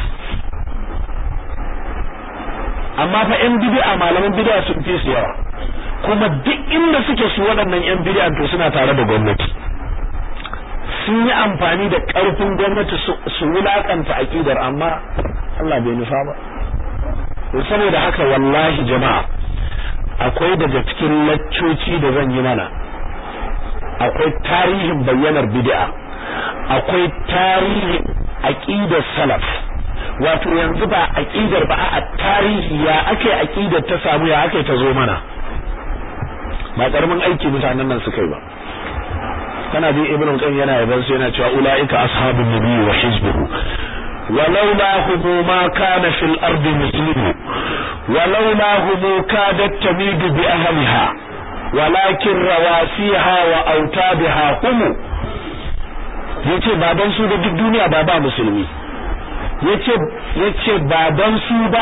amma fa yan bid'a malaman bid'a sun fi su yawa kuma duk inda suke su waɗannan yan bid'a to suna tare da gwamnati sun yi amfani da ƙarfin gwamnati su wulakanta aqidar amma Allah bai nufa ba saboda haka wallahi jama'a akwai daga cikin laccoci da zan yi mana akwai tarihin bayyanar bid'a akwai tarihin aqidar salaf wato yanzu ba aqidar ba a tarihi ya ake aqidar ta samu ya ake ta zo mana ba karamin aiki mutanen nan suka yi ba kana bi ibnu qayyim yana yaban su yana cewa ulaika ashabun nabi wa hizbuhu ولولا هم ما كان في الأرض مسلم ولولا هم كادت تميد بأهلها ولكن رواسيها وأوتادها هم yace baban su da duk duniya ba ba musulmi yace yace baban su ba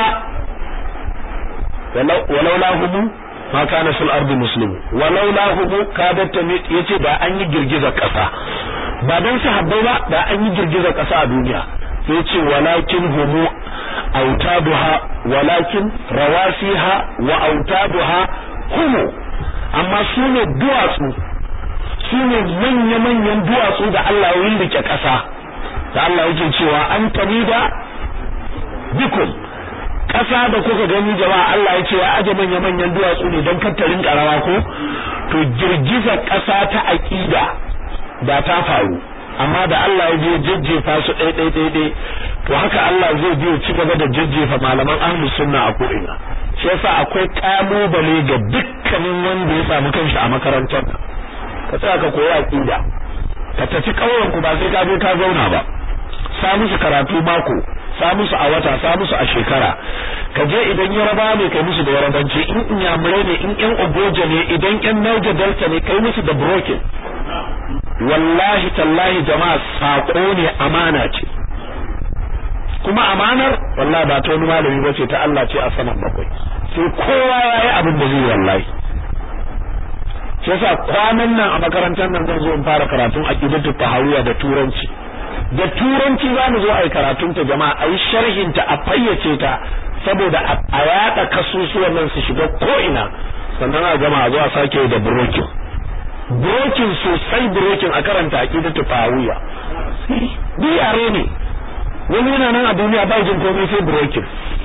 walau la hum ma kana fil ardi muslim walau la hum kadat tamit yace da an yi girgizar kasa ba dan sahabbai ba da an yi girgizar kasa a duniya sai ce walakin humu autaduha walakin rawasiha wa autaduha humu amma su ne duwatsu su ne manya-manyan duwatsu da Allah ya rike ƙasa da Allah yake cewa an tamida bikum ƙasa da kuka gani jama'a Allah ya ce ya aje manya-manyan duwatsu ne don kattarin ƙarawa ko to girgizar ƙasa ta aƙida da ta faru amma da Allah ya je jajjefa su ɗai ɗai ɗai ɗai to haka Allah zai je ci gaba da jajjefa malaman ahlus sunna a ko'ina shi yasa akwai kalubale ga dukkanin wanda ya samu kanshi a makarantar ka tsaya ka koyi aqida ka tafi kauyen ku ba sai ka je ka zauna ba sa musu karatu mako sa musu a wata sa musu a shekara ka je idan yaraba ne kai musu da yarabanci in inyamurai ne in yan ogoja ne idan yan naija delta ne kai musu da broken wallahi tallahi jama'a sako ne amana ce kuma amanar wallahi ba ta wani malami bace ta Allah ce a saman bakwai sai kowa yayi abin da zai wallahi shi yasa kwanan nan a makarantar nan zan zo in fara karatun aqidatu tahawiyya da turanci da turanci za mu zo a yi karatun ta jama'a a yi sharhin ta a fayyace ta saboda a yada kasusuwan nan su shiga ko ina sannan a gama a zo a sake da brokin brokin sosai brokin a karanta aqidatu tahawiyya bi yare ne wani yana nan a duniya ba jin komai sai brokin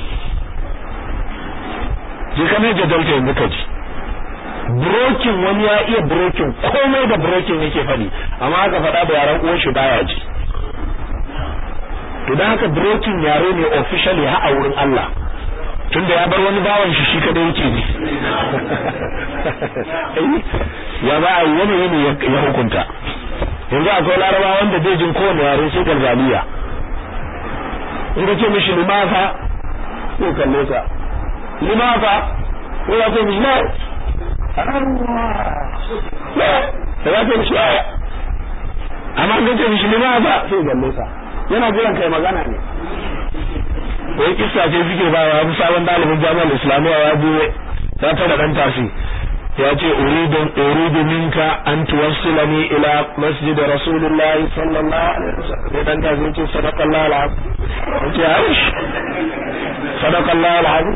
je ka ne jadalta yanzu ka ji brokin wani ya iya brokin komai da brokin yake faɗi amma aka faɗa da yaran uwan shi baya ji to dan haka brokin yare ne officially ha a wurin Allah tunda ya bar wani bawan shi shi kadai yake ji ya ba a wani ne ya hukunta yanzu akwai laraba wanda bai jin kowane yare sai galgaliya in ka ce mishi limafa ko kalle ka limafa ko ya ce mishi na da ya ce mishi aya amma ga ce mishi lima ba sai galle sa yana jiran kai magana ne wai kissa ce suke ba wa sabon dalibin jami'ar islamiyya ya je ya tara dan tasi ya ce uridu uridu minka an tuwassilani ila masjid rasulullah sallallahu alaihi wasallam sai dan tasi ce sadaqallahu alazim ce aish sadaqallahu alazim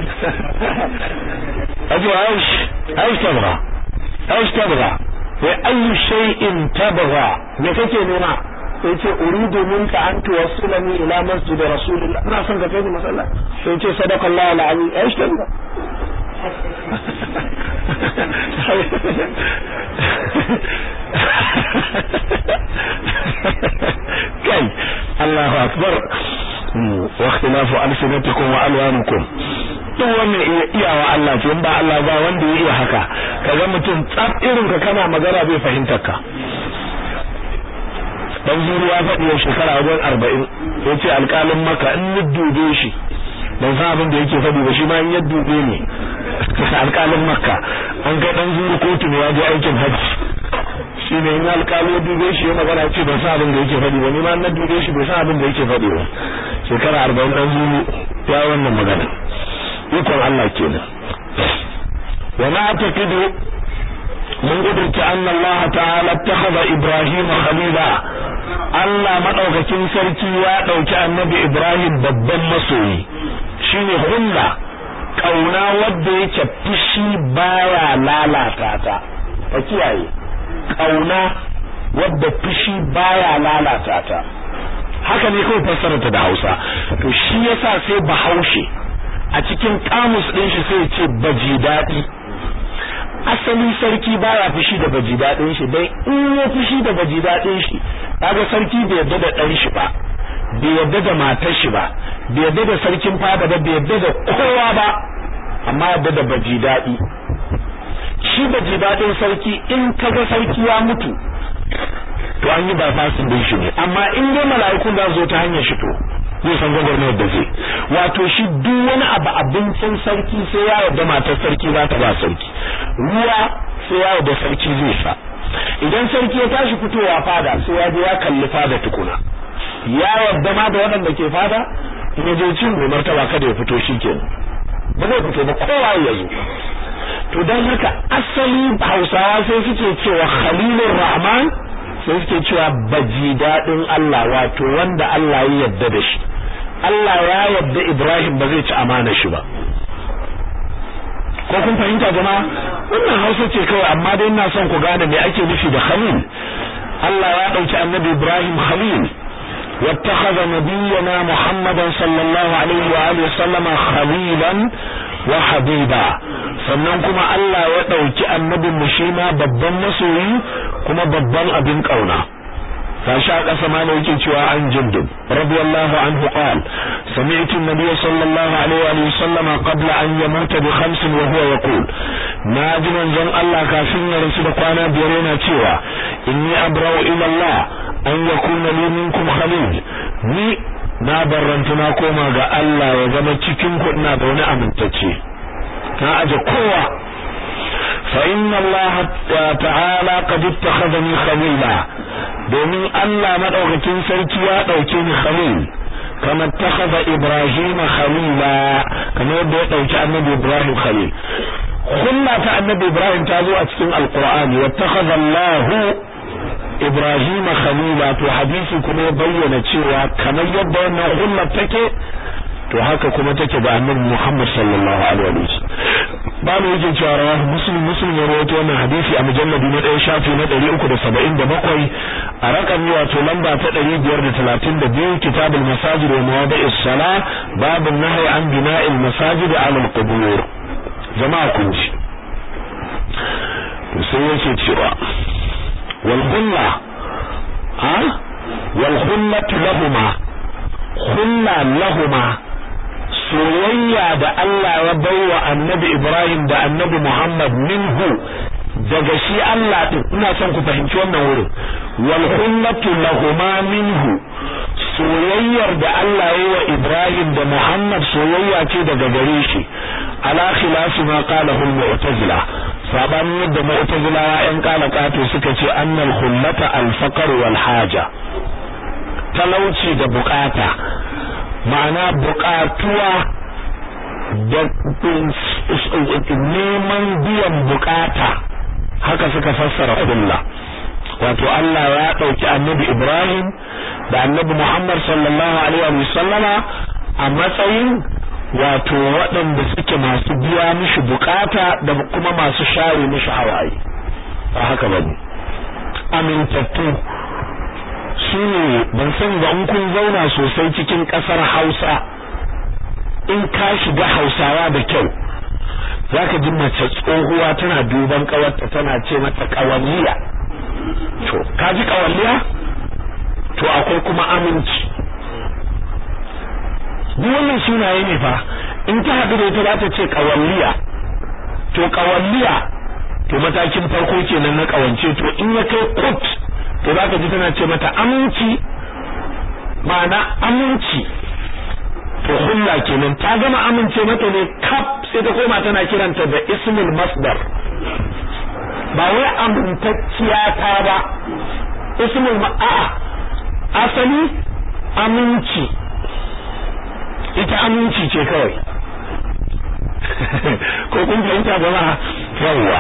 ajo aish aish tabra aish tabra wa ayu shay'in tabra me kake nema sai ce uridu minka an tuwassilani ila masjid rasulullah ina son ka kai ni masalla sai ce sadaqallahu alazim aish tabra kai Allahu akbar wa ikhtilafu alsinatikum wa alwanukum duk wannan iyawa Allah ce in ba Allah ba wanda ya iya haka kaga mutum tsaf irin ka kana magana bai fahimtar ka dan zuru ya faɗi shekara wajen arba'in ya ce alƙalin maka in ni dube shi ban san abin da yake faɗi ba shi ma in ya dube ne alƙalin makka an kai dan zuru kotu ne ya je aikin hajji shi ne in alƙali ya dube shi ya magana ce ban san abin da yake faɗi ba ni ma na dube shi bai san abin da yake faɗi ba shekara arba'in dan zuru ya wannan magana ikon Allah kenan wa ma taqidu mun gudurta anna Allah ta'ala takhadha Ibrahim khalila Allah madaukakin sarki ya dauki annabi Ibrahim babban masoyi shine hulla kauna wadda yake fushi baya lalata ta ka kiyaye kauna wadda fushi baya lalata ta haka ne kawai fassara ta da Hausa to shi yasa sai Bahaushe a cikin kamus din shi sai ya ce baji dadi asali sarki baya fushi da baji dadin shi dai in ya fushi da baji dadin shi kaga sarki bai yarda da dan shi ba bai yarda da matar shi ba bai yarda da sarkin fada ba bai yarda da kowa ba amma yarda da baji dadi shi baji dadin sarki in kaga sarki ya mutu to an yi bypassing din shi ne amma in dai mala'ikun za zo ta hanyar shi to zai san gwagwarmayar da zai wato shi duk wani abu abincin sarki sai ya yarda matar sarki za ta ba sarki ruwa sai ya yarda sarki zai sha idan sarki ya tashi fitowa fada sai ya je ya kalli fada tukuna ya yarda ma da waɗanda ke fada in ya je cin mai martaba kada ya fito shi kenan ba zai fito ba kowa ya zo to don haka asali hausawa sai suke cewa khalilur rahman sai suke cewa baji daɗin Allah wato wanda Allah ya yarda da shi Allah ya yarda Ibrahim ba zai ci amana shi ba ko kun fahimta jama'a wannan Hausa ce kawai amma dai ina son ku gane me ake nufi da Khalil Allah ya dauki Annabi Ibrahim Khalil واتخذ نبينا محمدا صلى الله عليه وآله وسلم خليلا وحبيبا sannan kuma Allah ya ɗauki annabin mu shi ma babban masoyi kuma babban abin ƙauna gashi a ƙasa ma yake cewa an jindub radiyallahu anhu qal sami'tu an-nabiy sallallahu alaihi wa sallama qabla an yamuta bi khamsin wa huwa yaqul naji manzon Allah kafin ya rasu da kwana biyar yana cewa inni abra'u ila Allah an yakuna li minkum khalil ni na barranta na koma ga Allah ya zama cikin ku ina da wani amintacce na aje kowa fa inna Allah ta'ala qad ittakhadhani khalila domin Allah madaukakin sarki ya dauke ni khalil kama ittakhadha Ibrahim khalila kama yadda ya dauki annabi Ibrahim khalil kulla ta annabi Ibrahim ta zo a cikin alqur'ani wattakhadha Allah Ibrahim khalila to hadisi kuma ya bayyana cewa kamar yadda wannan hullar take to haka kuma take da annabi Muhammad sallallahu alaihi wa sallam babu yake cewa rawahu muslim muslim ya rawaito wannan hadisi a mujalladi na ɗaya shafi na 377 a rakami wato lamba ta 532 kitabul masajid wa mawadi'is sala babu nahyi an bina'il masajid ala al-qubur jama'a kun ji to sai yake cewa wal khulla ha wal khullatu lahumma khulla lahumma soyayya da Allah ya baiwa annabi Ibrahim da annabi Muhammad minhu daga shi Allah din ina son ku fahimci wannan wurin wal khullatu lahuma minhu soyayyar da Allah ya wa Ibrahim da Muhammad soyayya ce daga gare shi ala khilafi ma qalahu al-mu'tazila sabanin yadda mu'tazilawa yan kalakato suka ce annal khullata al-faqr wal haja talauci da bukata ma'ana bukatuwa da neman biyan bukata haka suka fassara kulla wato Allah ya dauki annabi Ibrahim da annabi Muhammad sallallahu alaihi wa sallama a matsayin wato waɗanda suke masu biya mishi bukata da kuma masu share mishi hawaye ba haka bane amintattu su ne ban san ga in kun zauna sosai cikin ƙasar Hausa in ka shiga Hausawa da kyau zaka ji mace tsohuwa tana duban kawarta tana ce mata kawalliya to ka ji kawalliya to akwai kuma aminci duk wannan sunaye ne fa in ta haɗu da ita za ta ce kawalliya to kawalliya to matakin farko kenan na kawance to in ya kai kut to za ka ji tana ce mata aminci ma'ana aminci to hulla kenan ta gama amince mata ne kaf sai ta koma tana kiranta da ismul masdar ba wai amintacciya ta ba ismul a'a asali aminci ita aminci ce kawai ko kun fahimta jama'a yawwa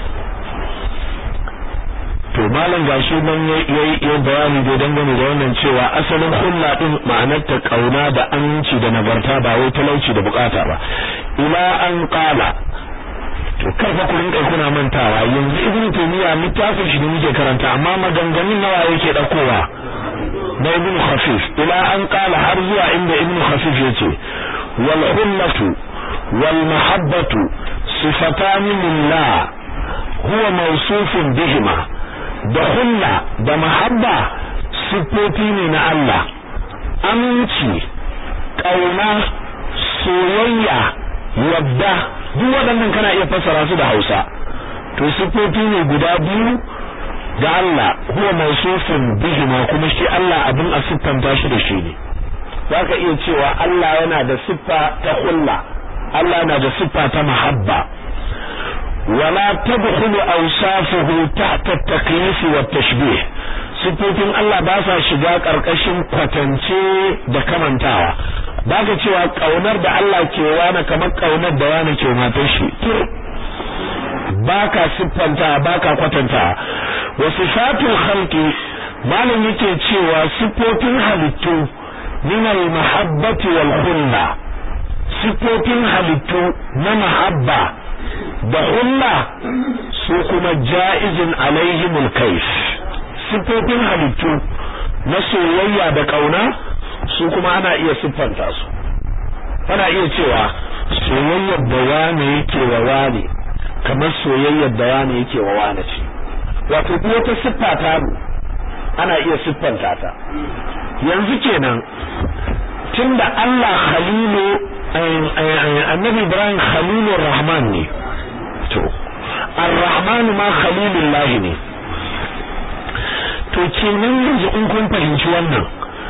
to malam gashi nan yayi bayani da dangane da wannan cewa asalin hulla din ma'anar ta kauna da aminci da nagarta ba wai talauci da bukata ba ila an qala to karfa ku rinka kuna mantawa yanzu ibnu taymiya littafin shi ne muke karanta amma maganganun nawa yake dakowa na ibnu khafif ila an qala har zuwa inda ibnu khafif yace wal hullatu wal mahabbatu sifatan lillah huwa mawsufun bihima da hulla da mahabba siffofi ne na Allah aminci kauna soyayya yadda duk waɗannan kana iya fassara su da Hausa to siffofi ne guda biyu ga Allah huwa mawsufun bihima kuma shi Allah abin a siffanta shi da shi ne zaka iya cewa Allah yana da siffa ta hulla Allah yana da siffa ta mahabba ولا تدخل أوصافه تحت التكييف والتشبيه sifofin Allah ba sa shiga ƙarƙashin kwatance da kamantawa ba ka cewa ƙaunar da Allah ke wani kamar ƙaunar da wani ke matar shi ba ka siffanta ba ka kwatanta wa sifatul khalqi malam yake cewa sifofin halittu min al mahabbati wal khulla sifofin halittu na mahabba da hulla su kuma ja'izin alaihimul kaif sifofin halittu na soyayya da kauna su kuma ana iya siffanta su ana iya cewa soyayyar da wane yake wa wane kamar soyayyar da wane yake wa wane ce wato duk wata siffa ta ana iya siffanta ta yanzu kenan tunda Allah khalilu annabi Ibrahim khalilur rahman ne to ar-rahman ma khalilullah ne to kenan yanzu in kun fahimci wannan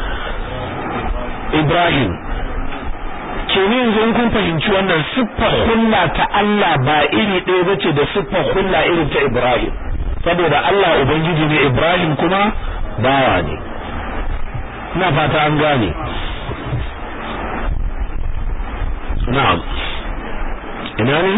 Ibrahim kenan yanzu in kun fahimci wannan siffar hulla ta Allah ba iri ɗaya bace da siffar hulla irin ta Ibrahim saboda Allah ubangiji ne Ibrahim kuma bawa ne ina fata an gane na'am ina ne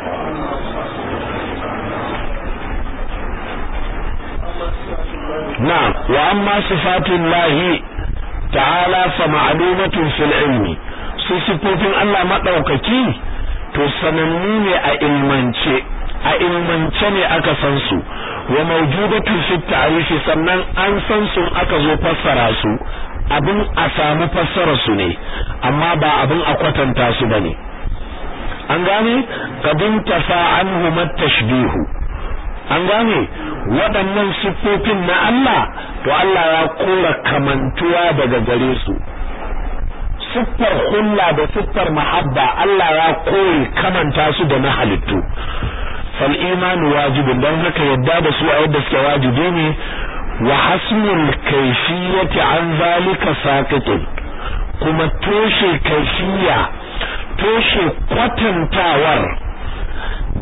na'am wa amma sifatullahi ta'ala fa ma'lumatun fil ilmi su sifofin Allah madaukaki to sanannu ne a ilmance a ilmance ne aka san su wa mawjudatu fi ta'rifi sannan an san su aka zo fassara su abin a samu fassara su ne amma ba abin a kwatanta su bane an gane kadin tafa anhu matashbihu an gane waɗannan siffofin na Allah to Allah ya kora kamantuwa daga gare su siffar hulla da siffar mahabba Allah ya kore kamanta su da na halittu fal imanu wajibin don haka yadda da su a yadda suke wajibi ne wa hasmul kayfiyati an zalika saqitun kuma toshe kaifiya toshe kwatantawar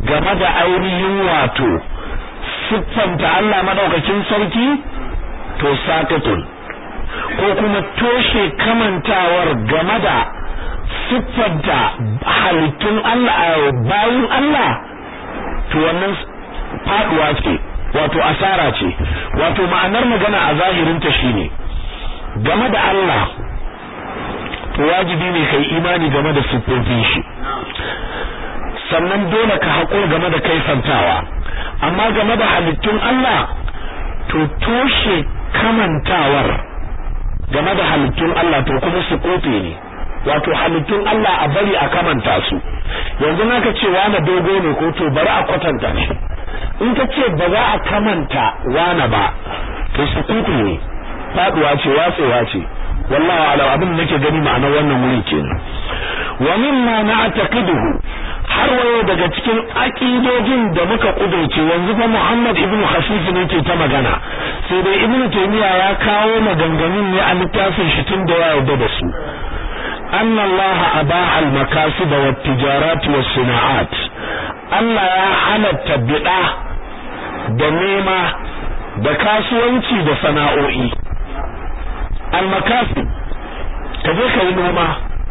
game da ainihin wato siffanta Allah madaukakin sarki to sakatun ko kuma toshe kamantawar game da siffanta halittun Allah bayin Allah to wannan faduwa ce wato asara ce wato ma'anar magana a zahirin ta shine game da Allah to wajibi ne kai imani game da siffofin shi sannan dole ka haƙura game da kaifantawa amma game da halittun Allah to toshe kamantawar game da halittun Allah to kuma su kofe ne wato halittun Allah a bari a kamanta su yanzu naka ce wani dogo ne ko to bari a kwatanta shi in ka ce ba za a kamanta wani ba to su kofe ne faduwa ce watsewa ce wallahi ala abin da nake gani ma'anar wannan wuri kenan wa mimma na'taqiduhu har wayo daga cikin akidojin da muka kudurce yanzu fa Muhammad ibn Khafif ne ke ta magana sai dai Ibn Taymiyyah ya kawo maganganun ne a littafin shi tun da ya yarda da su أن الله أباح المكاسب والتجارات والصناعات Allah ya halatta biɗa da nema da kasuwanci da sana'o'i almakasib ka je ka yi noma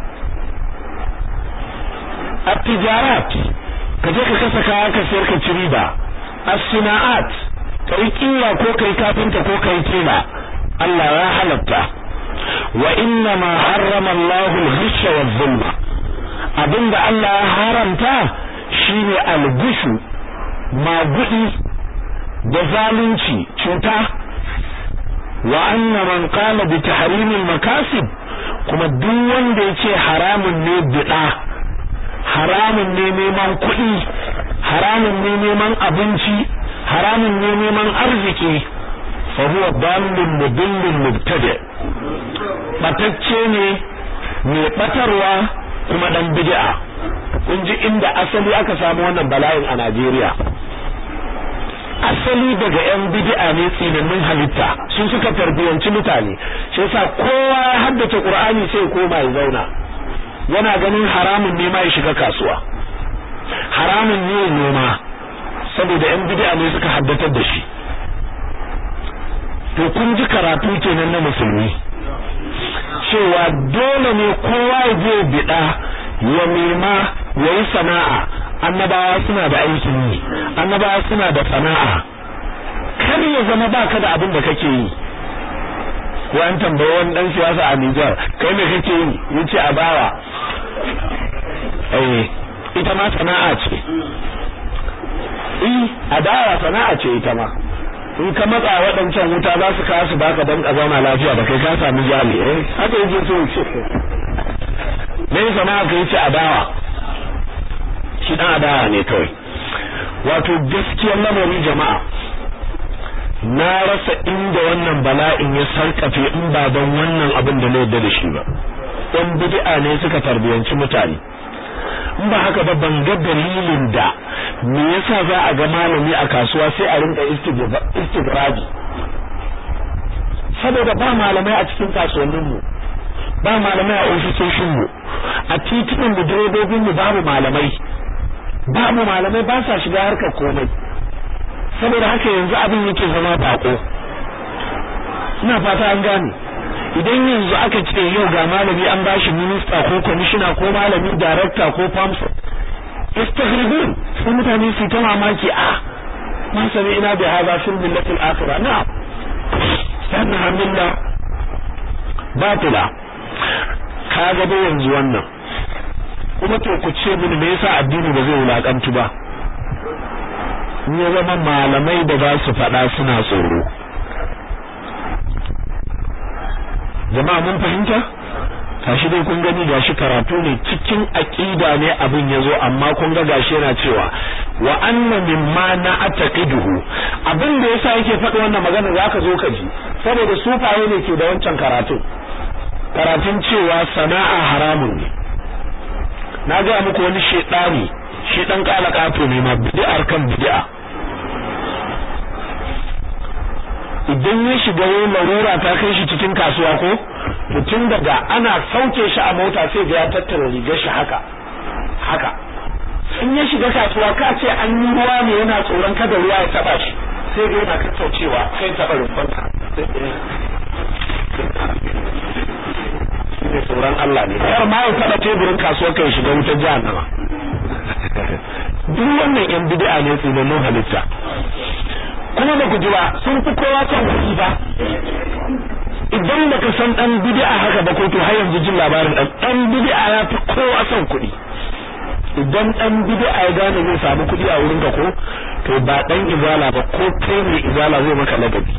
at-tijarat ka je ka kasa kaya ka sayar ka ci riba as-sina'at ka yi kiwa ko ka yi kafinta ko ka yi tela Allah ya halatta wa inna ma harrama Allahu al-ghish wa zulma abinda Allah ya haramta shine al-ghishu magudi da zalunci cuta wa anna man qala bi tahrim al-makasib kuma duk wanda yace haramun ne bida haramun ne neman kuɗi haramun ne neman abinci haramun ne neman arziki fa huwa dallun mudillun mubtadi batacce ne mai batarwa kuma dan bid'a kun ji inda asali aka samu wannan bala'in a Najeriya asali daga yan bid'a ne tsinannun halitta sun suka tarbiyanci mutane shi yasa kowa ya haddace Qur'ani sai koma ya zauna yana ganin haramun ne ma ya shiga kasuwa haramun ne noma saboda yan bid'a ne suka haddatar da shi to kun ji karatu kenan na musulmi cewa dole ne kowa ya je bida ya nema ya yi sana'a annabawa suna da aikin yi annabawa suna da sana'a kar ya zama baka da abin da kake yi ko an tambaye wani dan siyasa a Nijar kai me kake yi yace a bawa eh ita ma sana'a ce eh adawa sana'a ce ita ma in ka matsa waɗancan wuta za su kawo su baka don ka zauna lafiya da kai ka sami jali eh haka yake so ce me sana'a kai ce adawa shi dan adawa ne kawai wato gaskiyar lamarin jama'a na rasa inda wannan bala'in ya sarkafe in ba don wannan abin da na yarda da shi ba ɗan bid'a ne suka tarbiyanci mutane in ba haka ba ban ga dalilin da me yasa za a ga malami a kasuwa sai a rinka istigraji saboda ba malamai a cikin kasuwannin mu ba malamai a ofisoshin mu a titunan da direbobin mu babu malamai babu malamai ba sa shiga harkar komai saboda haka yanzu abin yake zama bako ina fata an gane idan yanzu aka ce yau ga malami an bashi minista ko kwamishina ko malami darakta ko famsa istaghribun sai mutane su ta mamaki a ma sami ina da haza fil millatil akhirah na'am sanna milla batila kaga da yanzu wannan kuma to ku ce mini me yasa addini ba zai wulakantu ba in ya zama malamai da za su faɗa suna tsoro jama'a mun fahimta gashi dai kun gani gashi karatu ne cikin aqida ne abin yazo amma kun ga gashi yana cewa wa anna mimma na ataqiduhu abin da yasa yake faɗi wannan magana zaka zo ka ji saboda sufaye ne ke da wancan karatu karatun cewa sana'a haramun ne na ga muku wani shedani shi dan kala kato ne ma bid'ar kan bid'a idan ya shiga wani larura ta kai shi cikin kasuwa ko mutum daga ana sauke shi a mota sai ga ya tattara rigar shi haka haka in ya shiga kasuwa ka ce an yi ruwa ne yana tsoron kada ruwa ya taba shi sai ga yana kakkaucewa sai taba rumfansa ne tsoron Allah ne kar ma ya taba teburin kasuwar kai shiga wutar jahannama duk wannan yan bid'a ne tsinannin halitta kuma ba ku ji ba sun fi kowa son kuɗi ba idan baka san dan bid'a haka ba ko to har yanzu jin labarin dan dan bid'a ya fi kowa son kuɗi idan dan bid'a ya gane zai samu kuɗi a wurin ka ko to ba dan izala ba ko kai ne izala zai maka ladabi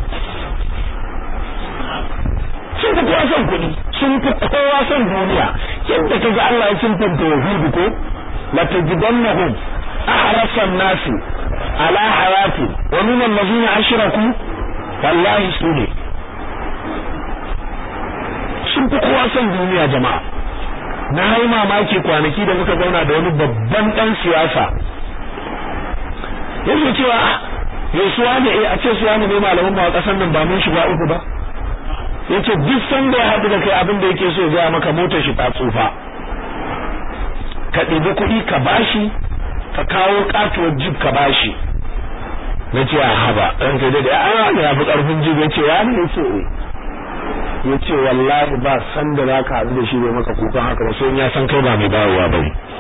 sun fi kowa son kuɗi sun fi kowa son duniya yadda kaga Allah ya sunfanta yahudu ko la tajidannahum ahrasan nasi ala hayati wa min allazina ashraku wallahi sune sun fi kowa son duniya jama'a na yi mamaki kwanaki da muka zauna da wani babban dan siyasa yake cewa ya suwa ne a ce suwa ne malamin ba kasan nan ba mun shiga uku ba yace duk sanda ya haɗu da kai abin da yake so ya maka motar shi ta tsufa ka ɗibi kuɗi ka bashi ka kawo katuwar jib ka bashi na ce a haba ɗan kai da a ne ya fi ƙarfin jib ya ce ya ne ya ce ya ce wallahi ba san da za ka haɗu da shi bai maka kukan haka ba sai ya san kai ba mai dawowa ba ne